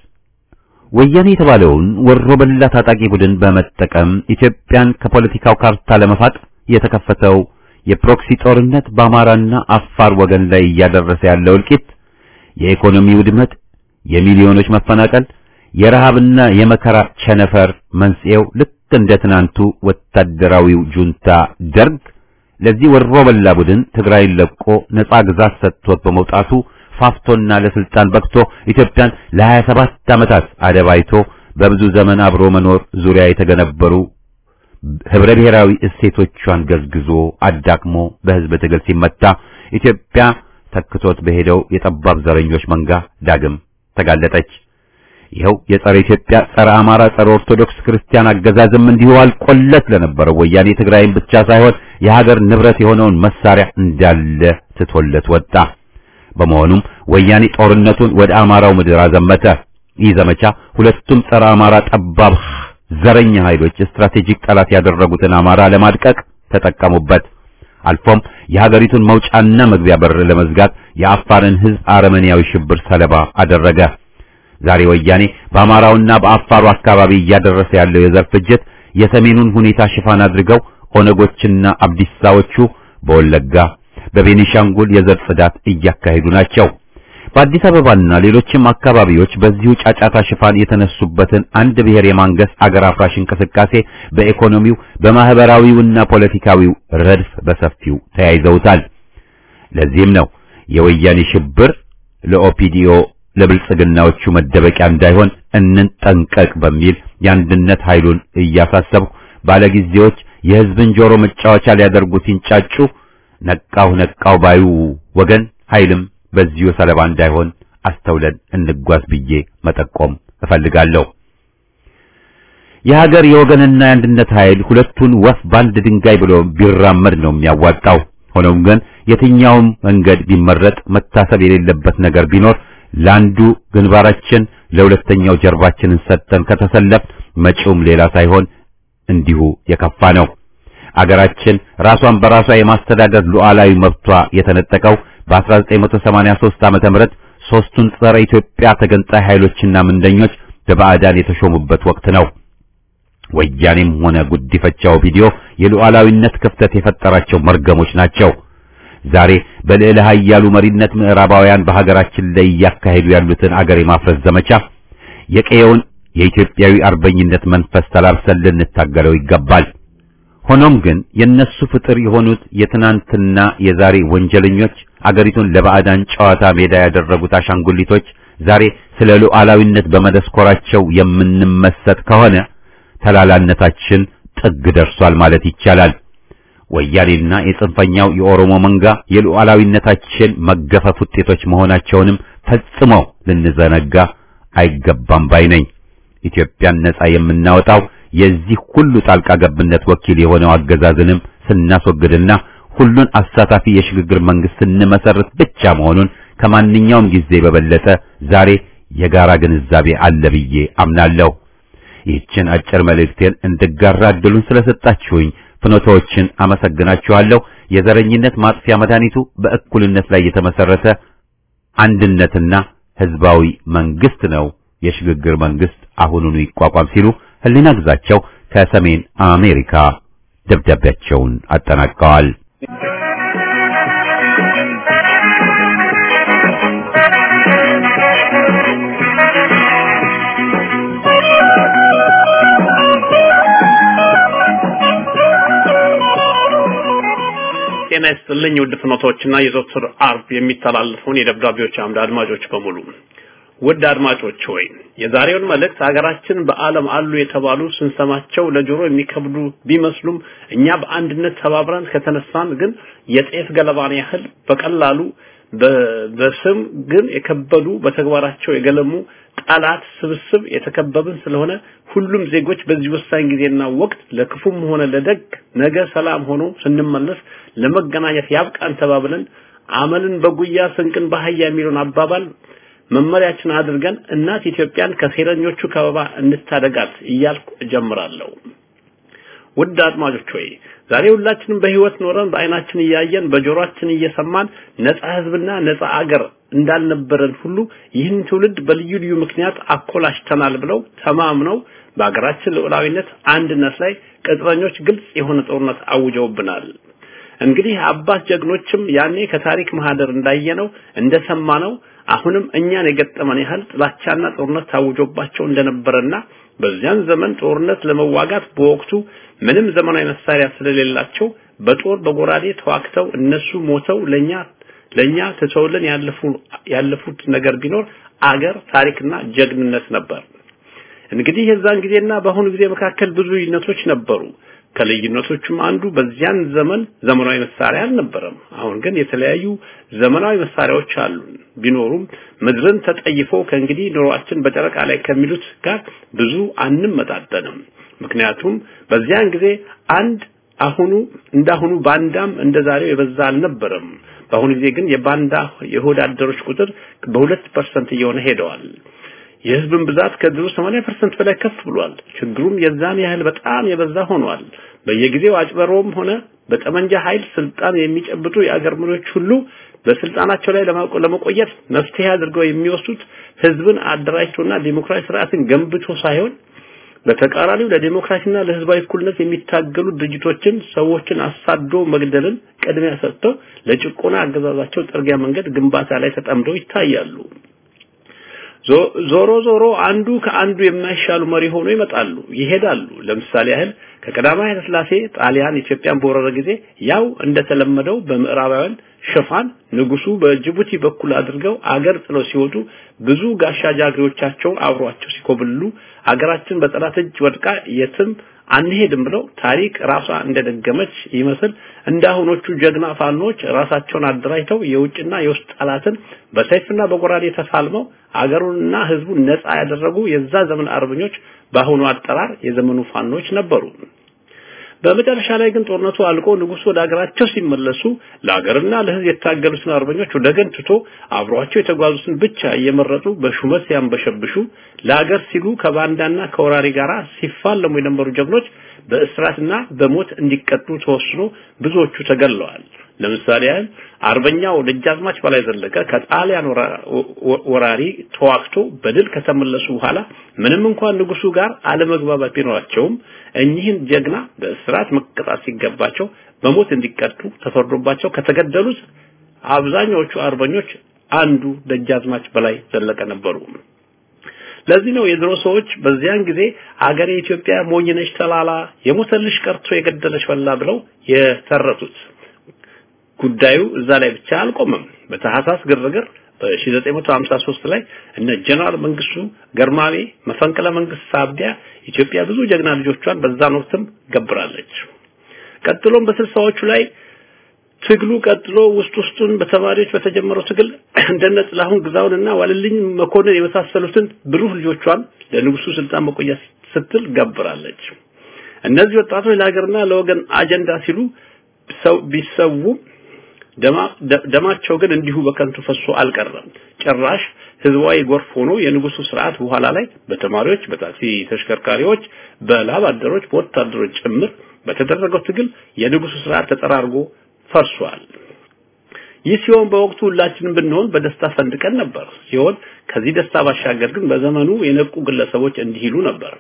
ወያኔ የተባለውን ወሮ በላ ታጣቂ ቡድን በመጠቀም ኢትዮጵያን ከፖለቲካው ካርታ ለመፋቅ የተከፈተው የፕሮክሲ ጦርነት በአማራና አፋር ወገን ላይ እያደረሰ ያለው እልቂት፣ የኢኮኖሚ ውድመት፣ የሚሊዮኖች መፈናቀል፣ የረሃብና የመከራ ቸነፈር መንስኤው ልክ እንደ ትናንቱ ወታደራዊው ጁንታ ደርግ ለዚህ ወሮ በላ ቡድን ትግራይን ለቆ ነጻ ግዛት ሰጥቶት በመውጣቱ ፋፍቶና ለስልጣን በቅቶ ኢትዮጵያን ለ27 ዓመታት አደባይቶ በብዙ ዘመን አብሮ መኖር ዙሪያ የተገነበሩ ህብረ ብሔራዊ እሴቶቿን ገዝግዞ አዳክሞ በህዝብ ትግል ሲመታ ኢትዮጵያ ተክቶት በሄደው የጠባብ ዘረኞች መንጋ ዳግም ተጋለጠች። ይኸው የጸረ ኢትዮጵያ፣ ጸረ አማራ፣ ጸረ ኦርቶዶክስ ክርስቲያን አገዛዝም እንዲሁ አልቆለት ለነበረው ወያኔ ትግራይን ብቻ ሳይሆን የሀገር ንብረት የሆነውን መሳሪያ እንዳለ ትቶለት ወጣ። በመሆኑም ወያኔ ጦርነቱን ወደ አማራው ምድር አዘመተ። ይህ ዘመቻ ሁለቱም ጸረ አማራ ጠባብ ዘረኛ ኃይሎች ስትራቴጂክ ጠላት ያደረጉትን አማራ ለማድቀቅ ተጠቀሙበት። አልፎም የሀገሪቱን መውጫና መግቢያ በር ለመዝጋት የአፋርን ህዝብ አረመኔያዊ ሽብር ሰለባ አደረገ። ዛሬ ወያኔ በአማራውና በአፋሩ አካባቢ እያደረሰ ያለው የዘር ፍጅት የሰሜኑን ሁኔታ ሽፋን አድርገው ኦነጎችና አብዲሳዎቹ በወለጋ በቤኒሻንጉል የዘር ጽዳት እያካሄዱ ናቸው። በአዲስ አበባና ሌሎችም አካባቢዎች በዚሁ ጫጫታ ሽፋን የተነሱበትን አንድ ብሔር የማንገስ አገር አፍራሽ እንቅስቃሴ በኢኮኖሚው በማህበራዊውና ፖለቲካዊው ረድፍ በሰፊው ተያይዘውታል። ለዚህም ነው የወያኔ ሽብር ለኦፒዲኦ ለብልጽግናዎቹ መደበቂያ እንዳይሆን እንጠንቀቅ በሚል የአንድነት ኃይሉን እያሳሰብኩ ባለጊዜዎች የህዝብን ጆሮ መጫወቻ ሊያደርጉ ሲንጫጩ ነቃው ነቃው ባዩ ወገን ኃይልም በዚሁ ሰለባ እንዳይሆን አስተውለን እንጓዝ ብዬ መጠቆም እፈልጋለሁ። የሀገር የወገንና የአንድነት ኃይል ሁለቱን ወፍ በአንድ ድንጋይ ብሎ ቢራመድ ነው የሚያዋጣው። ሆኖም ግን የትኛውም መንገድ ቢመረጥ መታሰብ የሌለበት ነገር ቢኖር ለአንዱ ግንባራችን ለሁለተኛው ጀርባችንን ሰጥተን ከተሰለፍ መጪውም ሌላ ሳይሆን እንዲሁ የከፋ ነው። አገራችን ራሷን በራሷ የማስተዳደር ሉዓላዊ መብቷ የተነጠቀው በ1983 ዓመተ ምህረት ሶስቱን ጸረ ኢትዮጵያ ተገንጣይ ኃይሎችና ምንደኞች በባዕዳን የተሾሙበት ወቅት ነው። ወያኔም ሆነ ጉዲፈቻው ቪዲዮ የሉዓላዊነት ክፍተት የፈጠራቸው መርገሞች ናቸው። ዛሬ በልዕለ ኃያሉ መሪነት ምዕራባውያን በሀገራችን ላይ እያካሄዱ ያሉትን አገር የማፍረስ ዘመቻ የቀየውን የኢትዮጵያዊ አርበኝነት መንፈስ ተላብሰን ልንታገለው ይገባል። ሆኖም ግን የነሱ ፍጥር የሆኑት የትናንትና የዛሬ ወንጀለኞች አገሪቱን ለባዕዳን ጨዋታ ሜዳ ያደረጉት አሻንጉሊቶች ዛሬ ስለ ሉዓላዊነት በመደስኮራቸው የምንመሰጥ ከሆነ ተላላነታችን ጥግ ደርሷል ማለት ይቻላል። ወያኔና የጽንፈኛው የኦሮሞ መንጋ የሉዓላዊነታችን መገፈፍ ውጤቶች መሆናቸውንም ፈጽሞ ልንዘነጋ አይገባም ባይ ነኝ። ኢትዮጵያን ነጻ የምናወጣው የዚህ ሁሉ ጣልቃ ገብነት ወኪል የሆነው አገዛዝንም ስናስወግድና ሁሉን አሳታፊ የሽግግር መንግስት ስንመሰርት ብቻ መሆኑን ከማንኛውም ጊዜ በበለጠ ዛሬ የጋራ ግንዛቤ አለ ብዬ አምናለሁ። ይህችን አጭር መልእክቴን እንድጋራ እድሉን ስለሰጣችሁኝ ፍኖታዎችን አመሰግናችኋለሁ። የዘረኝነት ማጥፊያ መድኃኒቱ በእኩልነት ላይ የተመሰረተ አንድነትና ህዝባዊ መንግስት ነው። የሽግግር መንግስት አሁኑኑ ይቋቋም ሲሉ ህሊና ግዛቸው ከሰሜን አሜሪካ ደብዳቤያቸውን አጠናቀዋል። ጤና ይስጥልኝ ውድ ፍኖቶችና የዘወትር አርብ የሚተላለፈውን የደብዳቤዎች አምድ አድማጮች በሙሉ ውድ አድማጮች ሆይ የዛሬውን መልእክት ሀገራችን በዓለም አሉ የተባሉ ስንሰማቸው ለጆሮ የሚከብዱ ቢመስሉም እኛ በአንድነት ተባብረን ከተነሳን ግን የጤፍ ገለባን ያህል በቀላሉ በስም ግን የከበዱ በተግባራቸው የገለሙ ጠላት ስብስብ የተከበብን ስለሆነ ሁሉም ዜጎች በዚህ ወሳኝ ጊዜና ወቅት ለክፉም ሆነ ለደግ ነገ ሰላም ሆኖ ስንመለስ ለመገናኘት ያብቃን ተባብለን አመልን በጉያ ስንቅን በአህያ የሚለውን አባባል መመሪያችን አድርገን እናት ኢትዮጵያን ከሴረኞቹ ከበባ እንታደጋት እያልኩ እጀምራለሁ። ውድ አድማጮች ሆይ ዛሬ ሁላችንም በህይወት ኖረን በአይናችን እያየን በጆሮአችን እየሰማን ነፃ ህዝብና ነፃ አገር እንዳልነበረን ሁሉ ይህን ትውልድ በልዩ ልዩ ምክንያት አኮላሽተናል ብለው ተማምነው በአገራችን ልዑላዊነት አንድነት ላይ ቅጥረኞች ግልጽ የሆነ ጦርነት አውጀውብናል። እንግዲህ አባት ጀግኖችም ያኔ ከታሪክ ማህደር እንዳየነው እንደሰማነው አሁንም እኛን የገጠመን ያህል ጥላቻና ጦርነት ታውጆባቸው እንደነበረና በዚያን ዘመን ጦርነት ለመዋጋት በወቅቱ ምንም ዘመናዊ መሳሪያ ስለሌላቸው በጦር በጎራዴ ተዋክተው እነሱ ሞተው ለኛ ለኛ ትተውልን ያለፉ ያለፉት ነገር ቢኖር አገር ታሪክና ጀግንነት ነበር። እንግዲህ የዛን ጊዜና በአሁኑ ጊዜ መካከል ብዙ ልዩነቶች ነበሩ። ከልዩነቶቹም አንዱ በዚያን ዘመን ዘመናዊ መሳሪያ አልነበረም። አሁን ግን የተለያዩ ዘመናዊ መሳሪያዎች አሉን። ቢኖሩም ምድርን ተጠይፎ ከእንግዲህ ኑሯችን በጨረቃ ላይ ከሚሉት ጋር ብዙ አንመጣጠንም። ምክንያቱም በዚያን ጊዜ አንድ አሁኑ እንዳሁኑ ባንዳም እንደዛሬው የበዛ አልነበረም። በአሁኑ ጊዜ ግን የባንዳ የሆድ አደሮች ቁጥር በሁለት ፐርሰንት እየሆነ ሄደዋል። የህዝብን ብዛት ከድሮ 80% በላይ ከፍ ብሏል። ችግሩም የዛን ያህል በጣም የበዛ ሆኗል። በየጊዜው አጭበሮም ሆነ በጠመንጃ ኃይል ስልጣን የሚጨብጡ የአገር መሪዎች ሁሉ በስልጣናቸው ላይ ለመቆየት መፍትሄ አድርገው የሚወስዱት ህዝብን አደራጅቶና ዲሞክራሲ ስርዓትን ገንብቶ ሳይሆን በተቃራኒው ለዲሞክራሲና ለህዝባዊ እኩልነት የሚታገሉ ድርጅቶችን ሰዎችን አሳዶ መግደልን ቅድሚያ ሰጥተው ለጭቆና አገዛዛቸው ጥርጊያ መንገድ ግንባታ ላይ ተጠምደው ይታያሉ። ዞሮ ዞሮ አንዱ ከአንዱ የማይሻሉ መሪ ሆኖ ይመጣሉ ይሄዳሉ። ለምሳሌ ያህል ከቀዳማዊ ኃይለ ሥላሴ ጣሊያን ኢትዮጵያን በወረረ ጊዜ ያው እንደተለመደው በምዕራባውያን ሽፋን ንጉሱ በጅቡቲ በኩል አድርገው አገር ጥለው ሲወጡ ብዙ ጋሻ ጃግሬዎቻቸው አብሯቸው ሲኮብልሉ አገራችን በጠላት እጅ ወድቃ የትም አንሄድም ብለው ታሪክ ራሷ እንደደገመች ይመስል እንዳሁኖቹ ጀግና ፋኖች ራሳቸውን አደራጅተው የውጭና የውስጥ ጠላትን በሰይፍና በጎራዴ ተፋልመው አገሩንና ህዝቡን ነፃ ያደረጉ የዛ ዘመን አርበኞች በአሁኑ አጠራር የዘመኑ ፋኖች ነበሩ። በመጨረሻ ላይ ግን ጦርነቱ አልቆ ንጉሱ ወደ ሀገራቸው ሲመለሱ ለሀገርና ለህዝብ የታገሉትን አርበኞች ወደ ገን ትቶ አብሯቸው የተጓዙትን ብቻ እየመረጡ በሹመት ሲያንበሸብሹ ለሀገር ሲሉ ከባንዳና ከወራሪ ጋር ሲፋለሙ የነበሩ ጀግኖች በእስራትና በሞት እንዲቀጡ ተወስኖ ብዙዎቹ ተገለዋል። ለምሳሌ ያህል አርበኛው ደጃዝማች በላይ ዘለቀ ከጣሊያን ወራሪ ተዋክቶ በድል ከተመለሱ በኋላ ምንም እንኳን ንጉሱ ጋር አለመግባባት ቢኖራቸውም እኚህን ጀግና በእስራት መቀጣት ሲገባቸው በሞት እንዲቀጡ ተፈርዶባቸው ከተገደሉት አብዛኛዎቹ አርበኞች አንዱ ደጃዝማች በላይ ዘለቀ ነበሩ። ለዚህ ነው የድሮ ሰዎች በዚያን ጊዜ አገሬ ኢትዮጵያ ሞኝነሽ ተላላ የሞተልሽ ቀርቶ የገደለሽ በላ ብለው የተረቱት። ጉዳዩ እዛ ላይ ብቻ አልቆመም። በታህሳስ ግርግር በ1953 ላይ እነ ጀነራል መንግስቱ ገርማሜ መፈንቅለ መንግስት ሳቢያ ኢትዮጵያ ብዙ ጀግና ልጆቿን በዛን ወቅትም ገብራለች። ቀጥሎም በስልሳዎቹ ላይ ትግሉ ቀጥሎ ውስጥ ውስጡን በተማሪዎች በተጀመረው ትግል እንደነ ጥላሁን ግዛውንና ዋልልኝ መኮንን የመሳሰሉትን ብሩህ ልጆቿን ለንጉሱ ስልጣን መቆያ ስትል ገብራለች። እነዚህ ወጣቶች ለሀገርና ለወገን አጀንዳ ሲሉ ሰው ቢሰዉ ደማቸው ግን እንዲሁ በከንቱ ፈሶ አልቀረም። ጭራሽ ህዝባዊ ጎርፍ ሆኖ የንጉሱ ስርዓት በኋላ ላይ በተማሪዎች፣ በታክሲ ተሽከርካሪዎች፣ በላብ አደሮች፣ በወታደሮች ጭምር በተደረገው ትግል የንጉሱ ስርዓት ተጠራርጎ ፈርሷል። ይህ ሲሆን በወቅቱ ሁላችንም ብንሆን በደስታ ፈንድቀን ነበር ሲሆን ከዚህ ደስታ ባሻገር ግን በዘመኑ የነቁ ግለሰቦች እንዲህ ይሉ ነበር።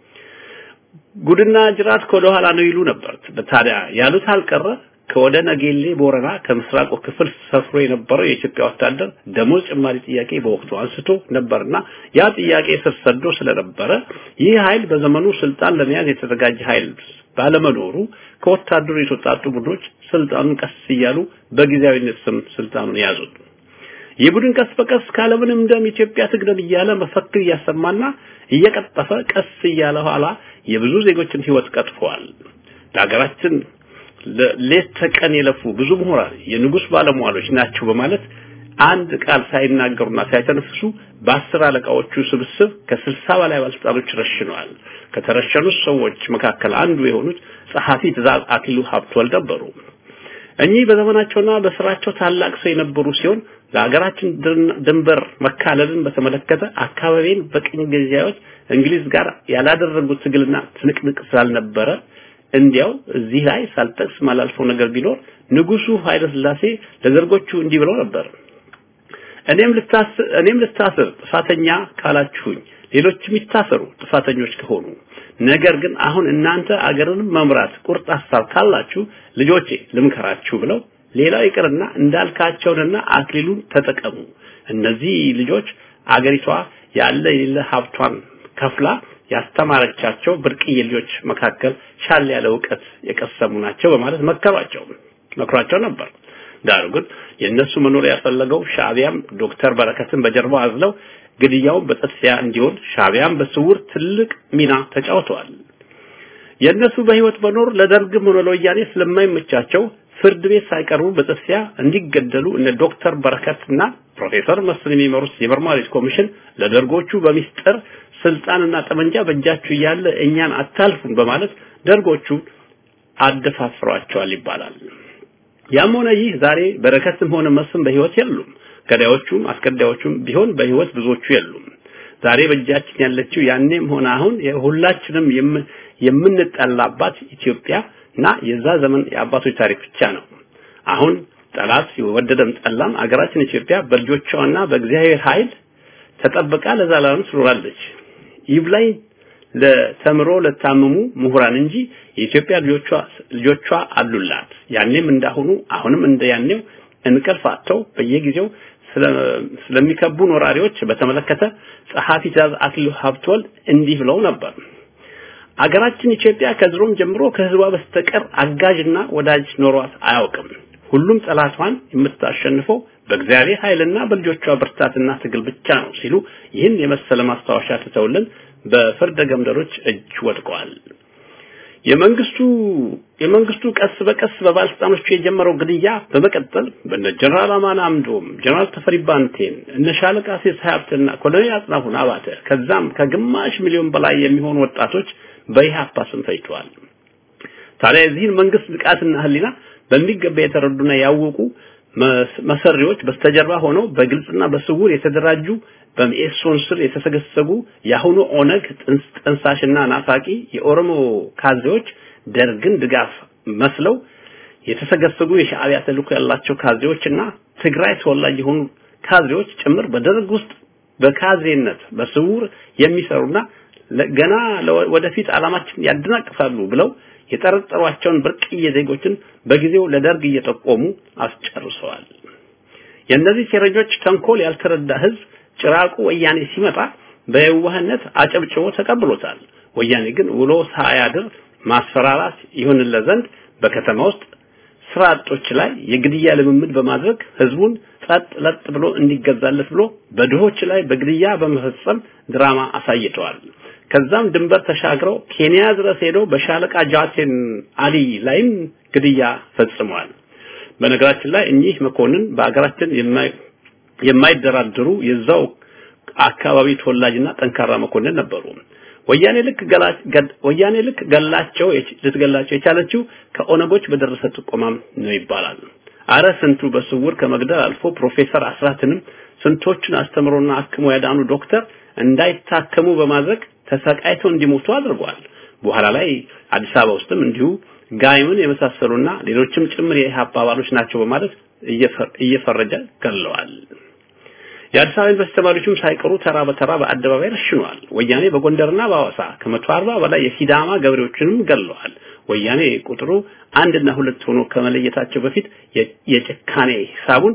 ጉድና ጅራት ከወደ ኋላ ነው ይሉ ነበር። ታዲያ ያሉት አልቀረ ከወደ ነጌሌ ቦረና ከምስራቁ ክፍል ሰፍሮ የነበረው የኢትዮጵያ ወታደር ደሞዝ ጭማሪ ጥያቄ በወቅቱ አንስቶ ነበርና ያ ጥያቄ ስር ሰዶ ስለነበረ ይህ ኃይል በዘመኑ ስልጣን ለመያዝ የተዘጋጀ ኃይል ባለመኖሩ ከወታደሩ የተወጣጡ ቡድኖች ስልጣኑን ቀስ እያሉ በጊዜያዊነት ስም ስልጣኑን ያዙት። ይህ ቡድን ቀስ በቀስ ካለምንም ደም ኢትዮጵያ ትቅደም እያለ መፈክር እያሰማና እየቀጠፈ ቀስ እያለ ኋላ የብዙ ዜጎችን ህይወት ቀጥፈዋል። ለሀገራችን ሌት ተቀን የለፉ ብዙ ምሁራን የንጉስ ባለሟሎች ናቸው በማለት አንድ ቃል ሳይናገሩና ሳይተነፍሱ በአስር አለቃዎቹ ስብስብ ከስልሳ በላይ ባለስልጣኖች ረሽነዋል። ከተረሸኑት ሰዎች መካከል አንዱ የሆኑት ጸሐፊ ትእዛዝ አክሊሉ ሀብተወልድ ነበሩ። እኚህ በዘመናቸውና በስራቸው ታላቅ ሰው የነበሩ ሲሆን ለሀገራችን ድንበር መካለልን በተመለከተ አካባቢን በቅኝ ገዢዎች እንግሊዝ ጋር ያላደረጉት ትግልና ትንቅንቅ ስላልነበረ እንዲያው እዚህ ላይ ሳልጠቅስ ማላልፈው ነገር ቢኖር ንጉሱ ኃይለ ሥላሴ ለዘርጎቹ እንዲህ ብለው ነበር። እኔም ልታስር እኔም ልታስር ጥፋተኛ ካላችሁኝ ሌሎችም ይታሰሩ ጥፋተኞች ከሆኑ ነገር ግን አሁን እናንተ አገርንም መምራት ቁርጥ ሐሳብ ካላችሁ ልጆቼ ልምከራችሁ ብለው ሌላው ይቅርና እንዳልካቸውንና አክሊሉን ተጠቀሙ። እነዚህ ልጆች አገሪቷ ያለ የሌለ ሀብቷን ከፍላ ያስተማረቻቸው ብርቅዬ ልጆች መካከል ሻል ያለ እውቀት የቀሰሙ ናቸው በማለት መከሯቸው መክሯቸው ነበር። ዳሩ ግን የእነሱ መኖር ያፈለገው ሻዕቢያም ዶክተር በረከትን በጀርባው አዝለው ግድያውን በጥድፊያ እንዲሆን ሻዕቢያም በስውር ትልቅ ሚና ተጫውተዋል። የእነሱ በህይወት መኖር ለደርግም ሆነ ለወያኔ ስለማይመቻቸው ፍርድ ቤት ሳይቀርቡ በጥድፊያ እንዲገደሉ እነ ዶክተር በረከትና ፕሮፌሰር መስፍን የሚመሩት የመርማሪዎች ኮሚሽን ለደርጎቹ በሚስጥር ስልጣንና ጠመንጃ በእጃችሁ እያለ እኛን አታልፉን በማለት ደርጎቹ አደፋፍሯቸዋል ይባላል። ያም ሆነ ይህ ዛሬ በረከትም ሆነ መስፍን በህይወት የሉም። ገዳዮቹም አስገዳዮቹም ቢሆን በህይወት ብዙዎቹ የሉም። ዛሬ በእጃችን ያለችው ያኔም ሆነ አሁን ሁላችንም የምንጠላባት ኢትዮጵያ እና የዛ ዘመን የአባቶች ታሪክ ብቻ ነው። አሁን ጠላት ወደደም ጠላም አገራችን ኢትዮጵያ በልጆቿና በእግዚአብሔር ኃይል ተጠብቃ ለዘላለም ትኖራለች። ይብላኝ ለተምሮ ለታመሙ ምሁራን እንጂ የኢትዮጵያ ልጆቿ ልጆቿ አሉላት። ያኔም እንዳሁኑ አሁንም እንደ ያኔው እንቅልፍ አጥተው በየጊዜው ስለሚከቡን ወራሪዎች በተመለከተ ጸሐፊ ትእዛዝ አክሊሉ ሀብተወልድ እንዲህ ብለው ነበር። አገራችን ኢትዮጵያ ከድሮም ጀምሮ ከህዝቧ በስተቀር አጋዥና ወዳጅ ኖሯት አያውቅም። ሁሉም ጠላቷን የምታሸንፈው በእግዚአብሔር ኃይልና በልጆቿ ብርታትና ትግል ብቻ ነው ሲሉ ይህን የመሰለ ማስታወሻ ትተውልን በፍርደ ገምደሮች እጅ ወድቀዋል። የመንግስቱ የመንግስቱ ቀስ በቀስ በባለስልጣኖቹ የጀመረው ግድያ በመቀጠል በነ ጀነራል አማን አምዶም፣ ጀነራል ተፈሪ ባንቴን፣ እነ ሻለቃ ሴስ ሀብትና ኮሎኔል አጥናፉን አባተ ከዛም ከግማሽ ሚሊዮን በላይ የሚሆኑ ወጣቶች በኢህአፓ ስም ፈጅተዋል። ታዲያ የዚህን መንግስት ብቃትና ህሊና በሚገባ የተረዱና ያወቁ መሰሪዎች በስተጀርባ ሆነው በግልጽና በስውር የተደራጁ በሚኤሶን ስር የተሰገሰጉ የአሁኑ ኦነግ ጥንሳሽና ናፋቂ የኦሮሞ ካድሬዎች ደርግን ድጋፍ መስለው የተሰገሰጉ የሻዕቢያ ተልእኮ ያላቸው ካድሬዎችና ትግራይ ተወላጅ የሆኑ ካድሬዎች ጭምር በደርግ ውስጥ በካድሬነት በስውር የሚሰሩና ገና ወደፊት ዓላማችን ያደናቅፋሉ ብለው የጠረጠሯቸውን ብርቅዬ ዜጎችን በጊዜው ለደርግ እየጠቆሙ አስጨርሰዋል። የእነዚህ ሴረኞች ተንኮል ያልተረዳ ህዝብ ጭራቁ ወያኔ ሲመጣ በየዋህነት አጨብጭቦ ተቀብሎታል። ወያኔ ግን ውሎ ሳያድር ማስፈራራት ይሁንለት ዘንድ በከተማ ውስጥ ስራ አጦች ላይ የግድያ ልምምድ በማድረግ ህዝቡን ጸጥ ለጥ ብሎ እንዲገዛለት ብሎ በድሆች ላይ በግድያ በመፈጸም ድራማ አሳይተዋል። ከዛም ድንበር ተሻግረው ኬንያ ድረስ ሄደው በሻለቃ ጃቴን አሊ ላይም ግድያ ፈጽመዋል። በነገራችን ላይ እኚህ መኮንን በአገራችን የማይደራደሩ የዛው አካባቢ ተወላጅና ጠንካራ መኮንን ነበሩ። ወያኔ ልክ ወያኔ ልክ ገላቸው ልትገላቸው የቻለችው ከኦነጎች በደረሰ ጥቆማም ነው ይባላል። አረ ስንቱ በስውር ከመግደል አልፎ ፕሮፌሰር አስራትንም ስንቶችን አስተምሮና አክሞ ያዳኑ ዶክተር እንዳይታከሙ በማድረግ ተሰቃይተው እንዲሞቱ አድርጓል። በኋላ ላይ አዲስ አበባ ውስጥም እንዲሁ ጋይምን የመሳሰሉና ሌሎችም ጭምር የኢህአፓ አባሎች ናቸው በማለት እየፈረጀ ገለዋል። የአዲስ አበባ ዩኒቨርሲቲ ተማሪዎችም ሳይቀሩ ተራ በተራ በአደባባይ ረሽነዋል። ወያኔ በጎንደርና በሐዋሳ ከመቶ አርባ በላይ የሲዳማ ገበሬዎችንም ገለዋል። ወያኔ ቁጥሩ አንድና ሁለት ሆኖ ከመለየታቸው በፊት የጭካኔ ሂሳቡን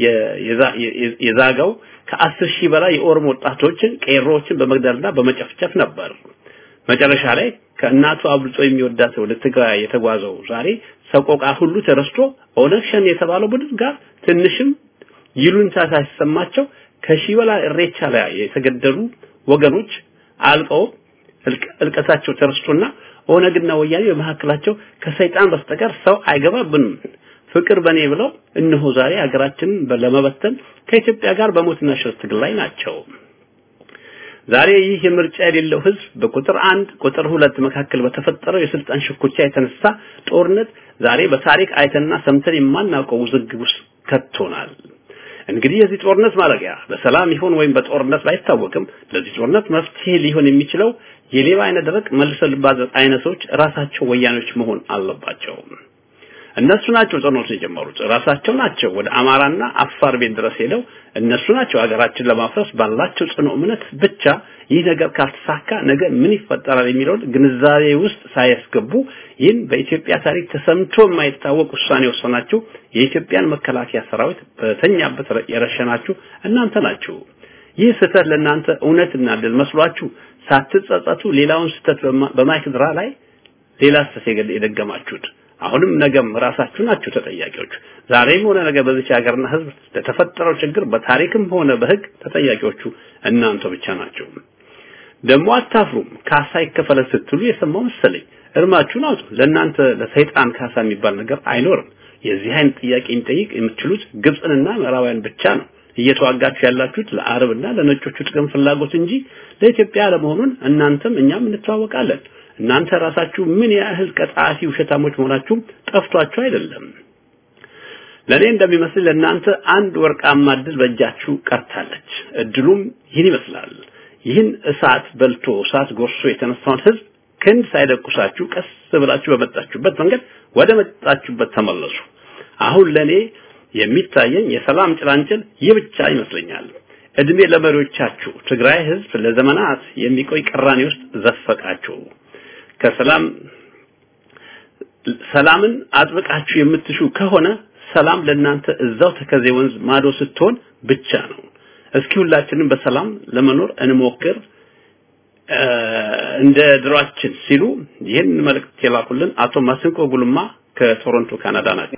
የዛጋው ከአስር ሺህ በላይ የኦሮሞ ወጣቶችን ቄሮዎችን በመግደልና በመጨፍጨፍ ነበር። መጨረሻ ላይ ከእናቱ አብልጦ የሚወዳት ወደ ትግራይ የተጓዘው ዛሬ ሰቆቃ ሁሉ ተረስቶ ኦነግ ሸኔ የተባለው ቡድን ጋር ትንሽም ይሉንታ ሳይሰማቸው ከሺህ በላይ እሬቻ ላይ የተገደሉ ወገኖች አልቀው እልቀታቸው ተረስቶና ኦነግና ወያኔ በመካከላቸው ከሰይጣን በስተቀር ሰው አይገባብንም ፍቅር በኔ ብለው እነሆ ዛሬ ሀገራችንን ለመበተን ከኢትዮጵያ ጋር በሞትና ሽረት ትግል ላይ ናቸው። ዛሬ ይህ የምርጫ የሌለው ህዝብ በቁጥር አንድ ቁጥር ሁለት መካከል በተፈጠረው የስልጣን ሽኩቻ የተነሳ ጦርነት ዛሬ በታሪክ አይተንና ሰምተን የማናውቀው ውዝግብ ውስጥ ከቶናል። እንግዲህ የዚህ ጦርነት ማለቂያ በሰላም ይሆን ወይም በጦርነት ባይታወቅም ለዚህ ጦርነት መፍትሄ ሊሆን የሚችለው የሌባ አይነ ደረቅ መልሰ ልባዘጥ አይነቶች ራሳቸው ወያኔዎች መሆን አለባቸው። እነሱ ናቸው ጦርነቱን የጀመሩት ራሳቸው ናቸው። ወደ አማራና አፋር ቤት ድረስ ሄደው እነሱ ናቸው ሀገራችን ለማፍረስ ባላቸው ጽኑ እምነት ብቻ ይህ ነገር ካልተሳካ ነገ ምን ይፈጠራል የሚለውን ግንዛቤ ውስጥ ሳያስገቡ ይህን በኢትዮጵያ ታሪክ ተሰምቶ የማይታወቅ ውሳኔ ወሰናችሁ የኢትዮጵያን መከላከያ ሰራዊት በተኛበት የረሸናችሁ እናንተ ናችሁ። ይህ ስህተት ለእናንተ እውነትና ድል መስሏችሁ ሳትጸጸቱ ሌላውን ስህተት በማይክድራ ላይ ሌላ ስህተት የደገማችሁት አሁንም ነገም ራሳችሁ ናችሁ ተጠያቂዎች። ዛሬም ሆነ ነገ በዚች ሀገርና ሕዝብ ለተፈጠረው ችግር በታሪክም ሆነ በሕግ ተጠያቂዎቹ እናንተ ብቻ ናቸው። ደግሞ አታፍሩም። ካሳ ይከፈለን ስትሉ የሰማው መሰለኝ። እርማችሁን አውጡ። ለእናንተ ለሰይጣን ካሳ የሚባል ነገር አይኖርም። የዚህ አይነት ጥያቄ የሚጠይቅ የምትችሉት ግብፅንና ምዕራባውያን ብቻ ነው። እየተዋጋችሁ ያላችሁት ለአረብና ለነጮቹ ጥቅም ፍላጎት እንጂ ለኢትዮጵያ ለመሆኑን እናንተም እኛም እንተዋወቃለን። እናንተ ራሳችሁ ምን ያህል ቀጣፊ ውሸታሞች መሆናችሁ ጠፍቷችሁ አይደለም። ለኔ እንደሚመስል ለእናንተ አንድ ወርቃማ እድል በእጃችሁ ቀርታለች። እድሉም ይህን ይመስላል። ይህን እሳት በልቶ እሳት ጎርሶ የተነሳውን ህዝብ ክንድ ሳይደቁሳችሁ ቀስ ብላችሁ በመጣችሁበት መንገድ ወደ መጣችሁበት ተመለሱ። አሁን ለኔ የሚታየኝ የሰላም ጭላንጭል ይህ ብቻ ይመስለኛል። እድሜ ለመሪዎቻችሁ ትግራይ ህዝብ ለዘመናት የሚቆይ ቅራኔ ውስጥ ዘፈቃችሁ። ከሰላም ሰላምን አጥብቃችሁ የምትሹ ከሆነ ሰላም ለእናንተ እዛው ተከዜ ወንዝ ማዶ ስትሆን ብቻ ነው። እስኪ ሁላችንም በሰላም ለመኖር እንሞክር እንደ ድሯችን ሲሉ ይህን መልእክት የላኩልን አቶ ማስንቆ ጉልማ ከቶሮንቶ ካናዳ ናቸው።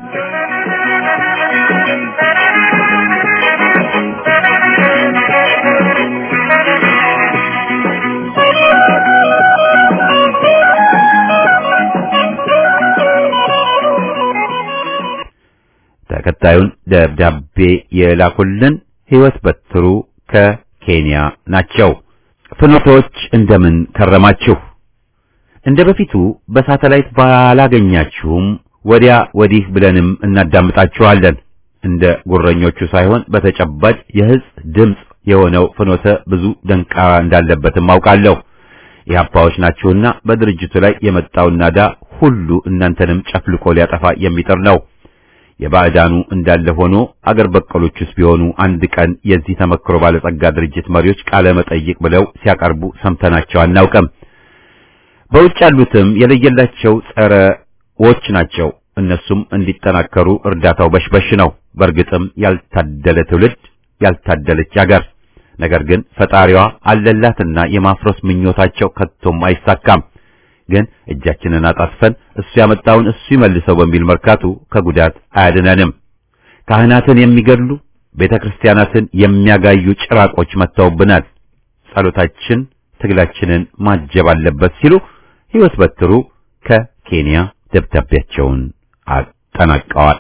ተከታዩን ደብዳቤ የላኩልን ህይወት በትሩ ከኬንያ ናቸው። ፍኖቶች እንደምን ከረማችሁ? እንደ በፊቱ በሳተላይት ባላገኛችሁም ወዲያ ወዲህ ብለንም እናዳምጣችኋለን። እንደ ጉረኞቹ ሳይሆን በተጨባጭ የህዝብ ድምፅ የሆነው ፍኖተ ብዙ ደንቃራ እንዳለበትም አውቃለሁ። የአባዎች ናችሁና በድርጅቱ ላይ የመጣውን ናዳ ሁሉ እናንተንም ጨፍልቆ ሊያጠፋ የሚጥር ነው። የባዕዳኑ እንዳለ ሆኖ አገር በቀሎቹስ ቢሆኑ አንድ ቀን የዚህ ተመክሮ ባለጸጋ ድርጅት መሪዎች ቃለ መጠይቅ ብለው ሲያቀርቡ ሰምተናቸው አናውቅም። በውጭ ያሉትም የለየላቸው ጸረዎች ናቸው። እነሱም እንዲጠናከሩ እርዳታው በሽበሽ ነው። በእርግጥም ያልታደለ ትውልድ፣ ያልታደለች አገር። ነገር ግን ፈጣሪዋ አለላትና የማፍረስ ምኞታቸው ከቶም አይሳካም። ግን እጃችንን አጣጥፈን እሱ ያመጣውን እሱ ይመልሰው በሚል መርካቱ ከጉዳት አያድነንም። ካህናትን የሚገድሉ ቤተ ክርስቲያናትን የሚያጋዩ ጭራቆች መጥተውብናል። ጸሎታችን ትግላችንን ማጀብ አለበት ሲሉ ሕይወት በትሩ ከኬንያ ደብዳቤያቸውን አጠናቀዋል።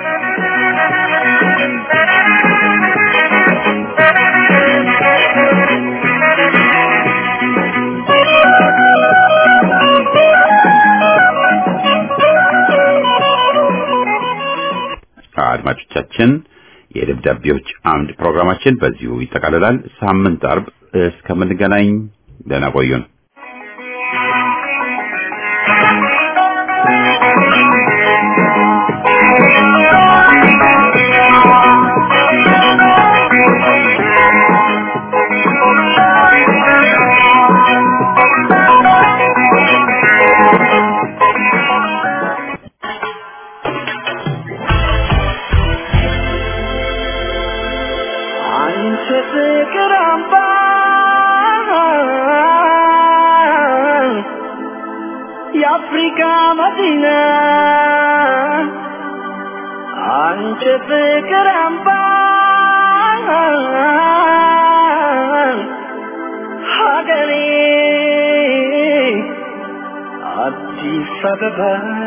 አድማጮቻችን የደብዳቤዎች አምድ ፕሮግራማችን በዚሁ ይጠቃልላል። ሳምንት አርብ እስከምንገናኝ ደህና ቆዩን። አንቺ ፍቅር አምባ የአፍሪካ መዲና አንቺ ፍቅር አምባ ሀገሬ አዲስ አበባ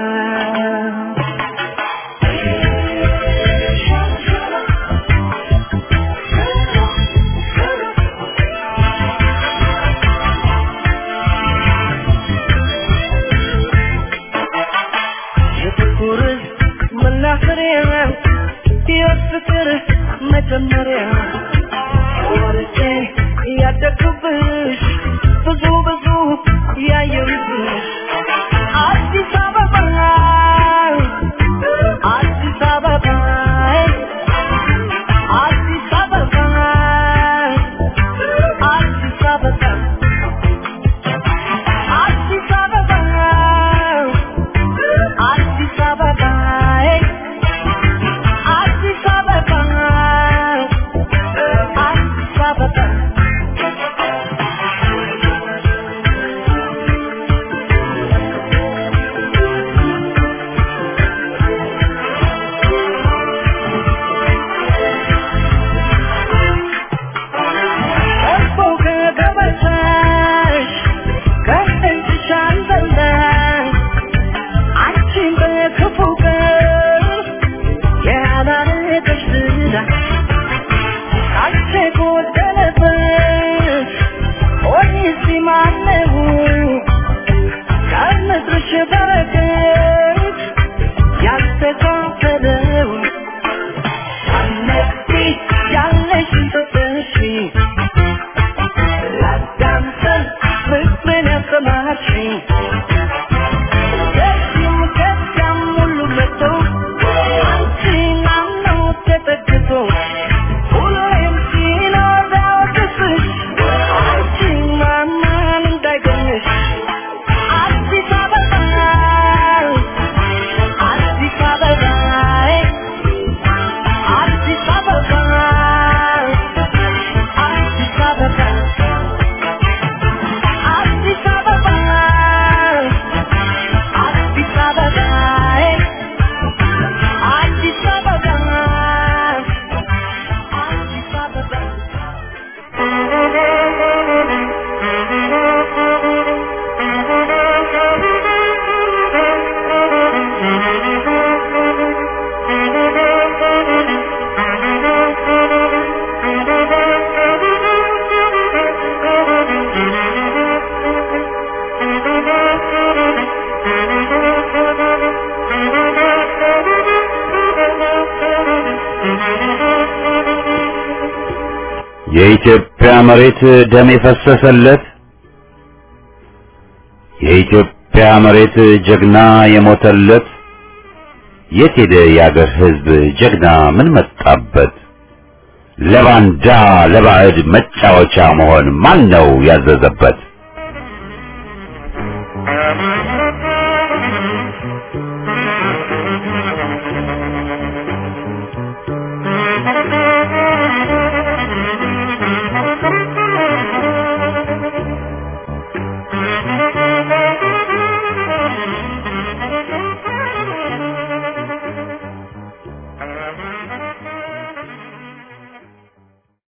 የፍቅር መናኸሪያ የፍቅር መጀመሪያ ወርጄ ያደግኩብሽ ብዙ ብዙ ያየሁብሽ አዲስ አበባ አዲስ አበባ አዲስ አበባ አዲስ አበባ አዲስ አበባ አዲስ አበባ አዲስ አበባ አዲስ አበባ ከቦ ከገበታሽ ከእጅሽ አልበላሽ አንቺን በክፉ ቀን ያላረገሽ ዝና ካንቺ ጎደለበት ሆኔስ ማነው ከምድርሽ በረከት ያልተካፈለው ሳነቂ ያለሽን ሰጠሽ ላዳምጠን ፍቅርን ያሰማሽኝ ከዚህም ከዚያም ሁሉ መጥቶ አንቺን አምነው ተጠግቶ ሁሌም ሲኖር ቢያወቅስሽ አንቺን ማመን እንዳይገኝሽ አዲስ አበባ አዲስ አበባ አዲስ አበባ አዲስ አበባ አዲስ አበባ አዲስ አበባ አዲስ አበባ አዲስ አበባ የኢትዮጵያ መሬት ደም የፈሰሰለት የኢትዮጵያ መሬት ጀግና የሞተለት የት ሄደ የአገር ሕዝብ ጀግና ምን መጣበት? ለባንዳ ለባዕድ መጫወቻ መሆን ማን ነው ያዘዘበት?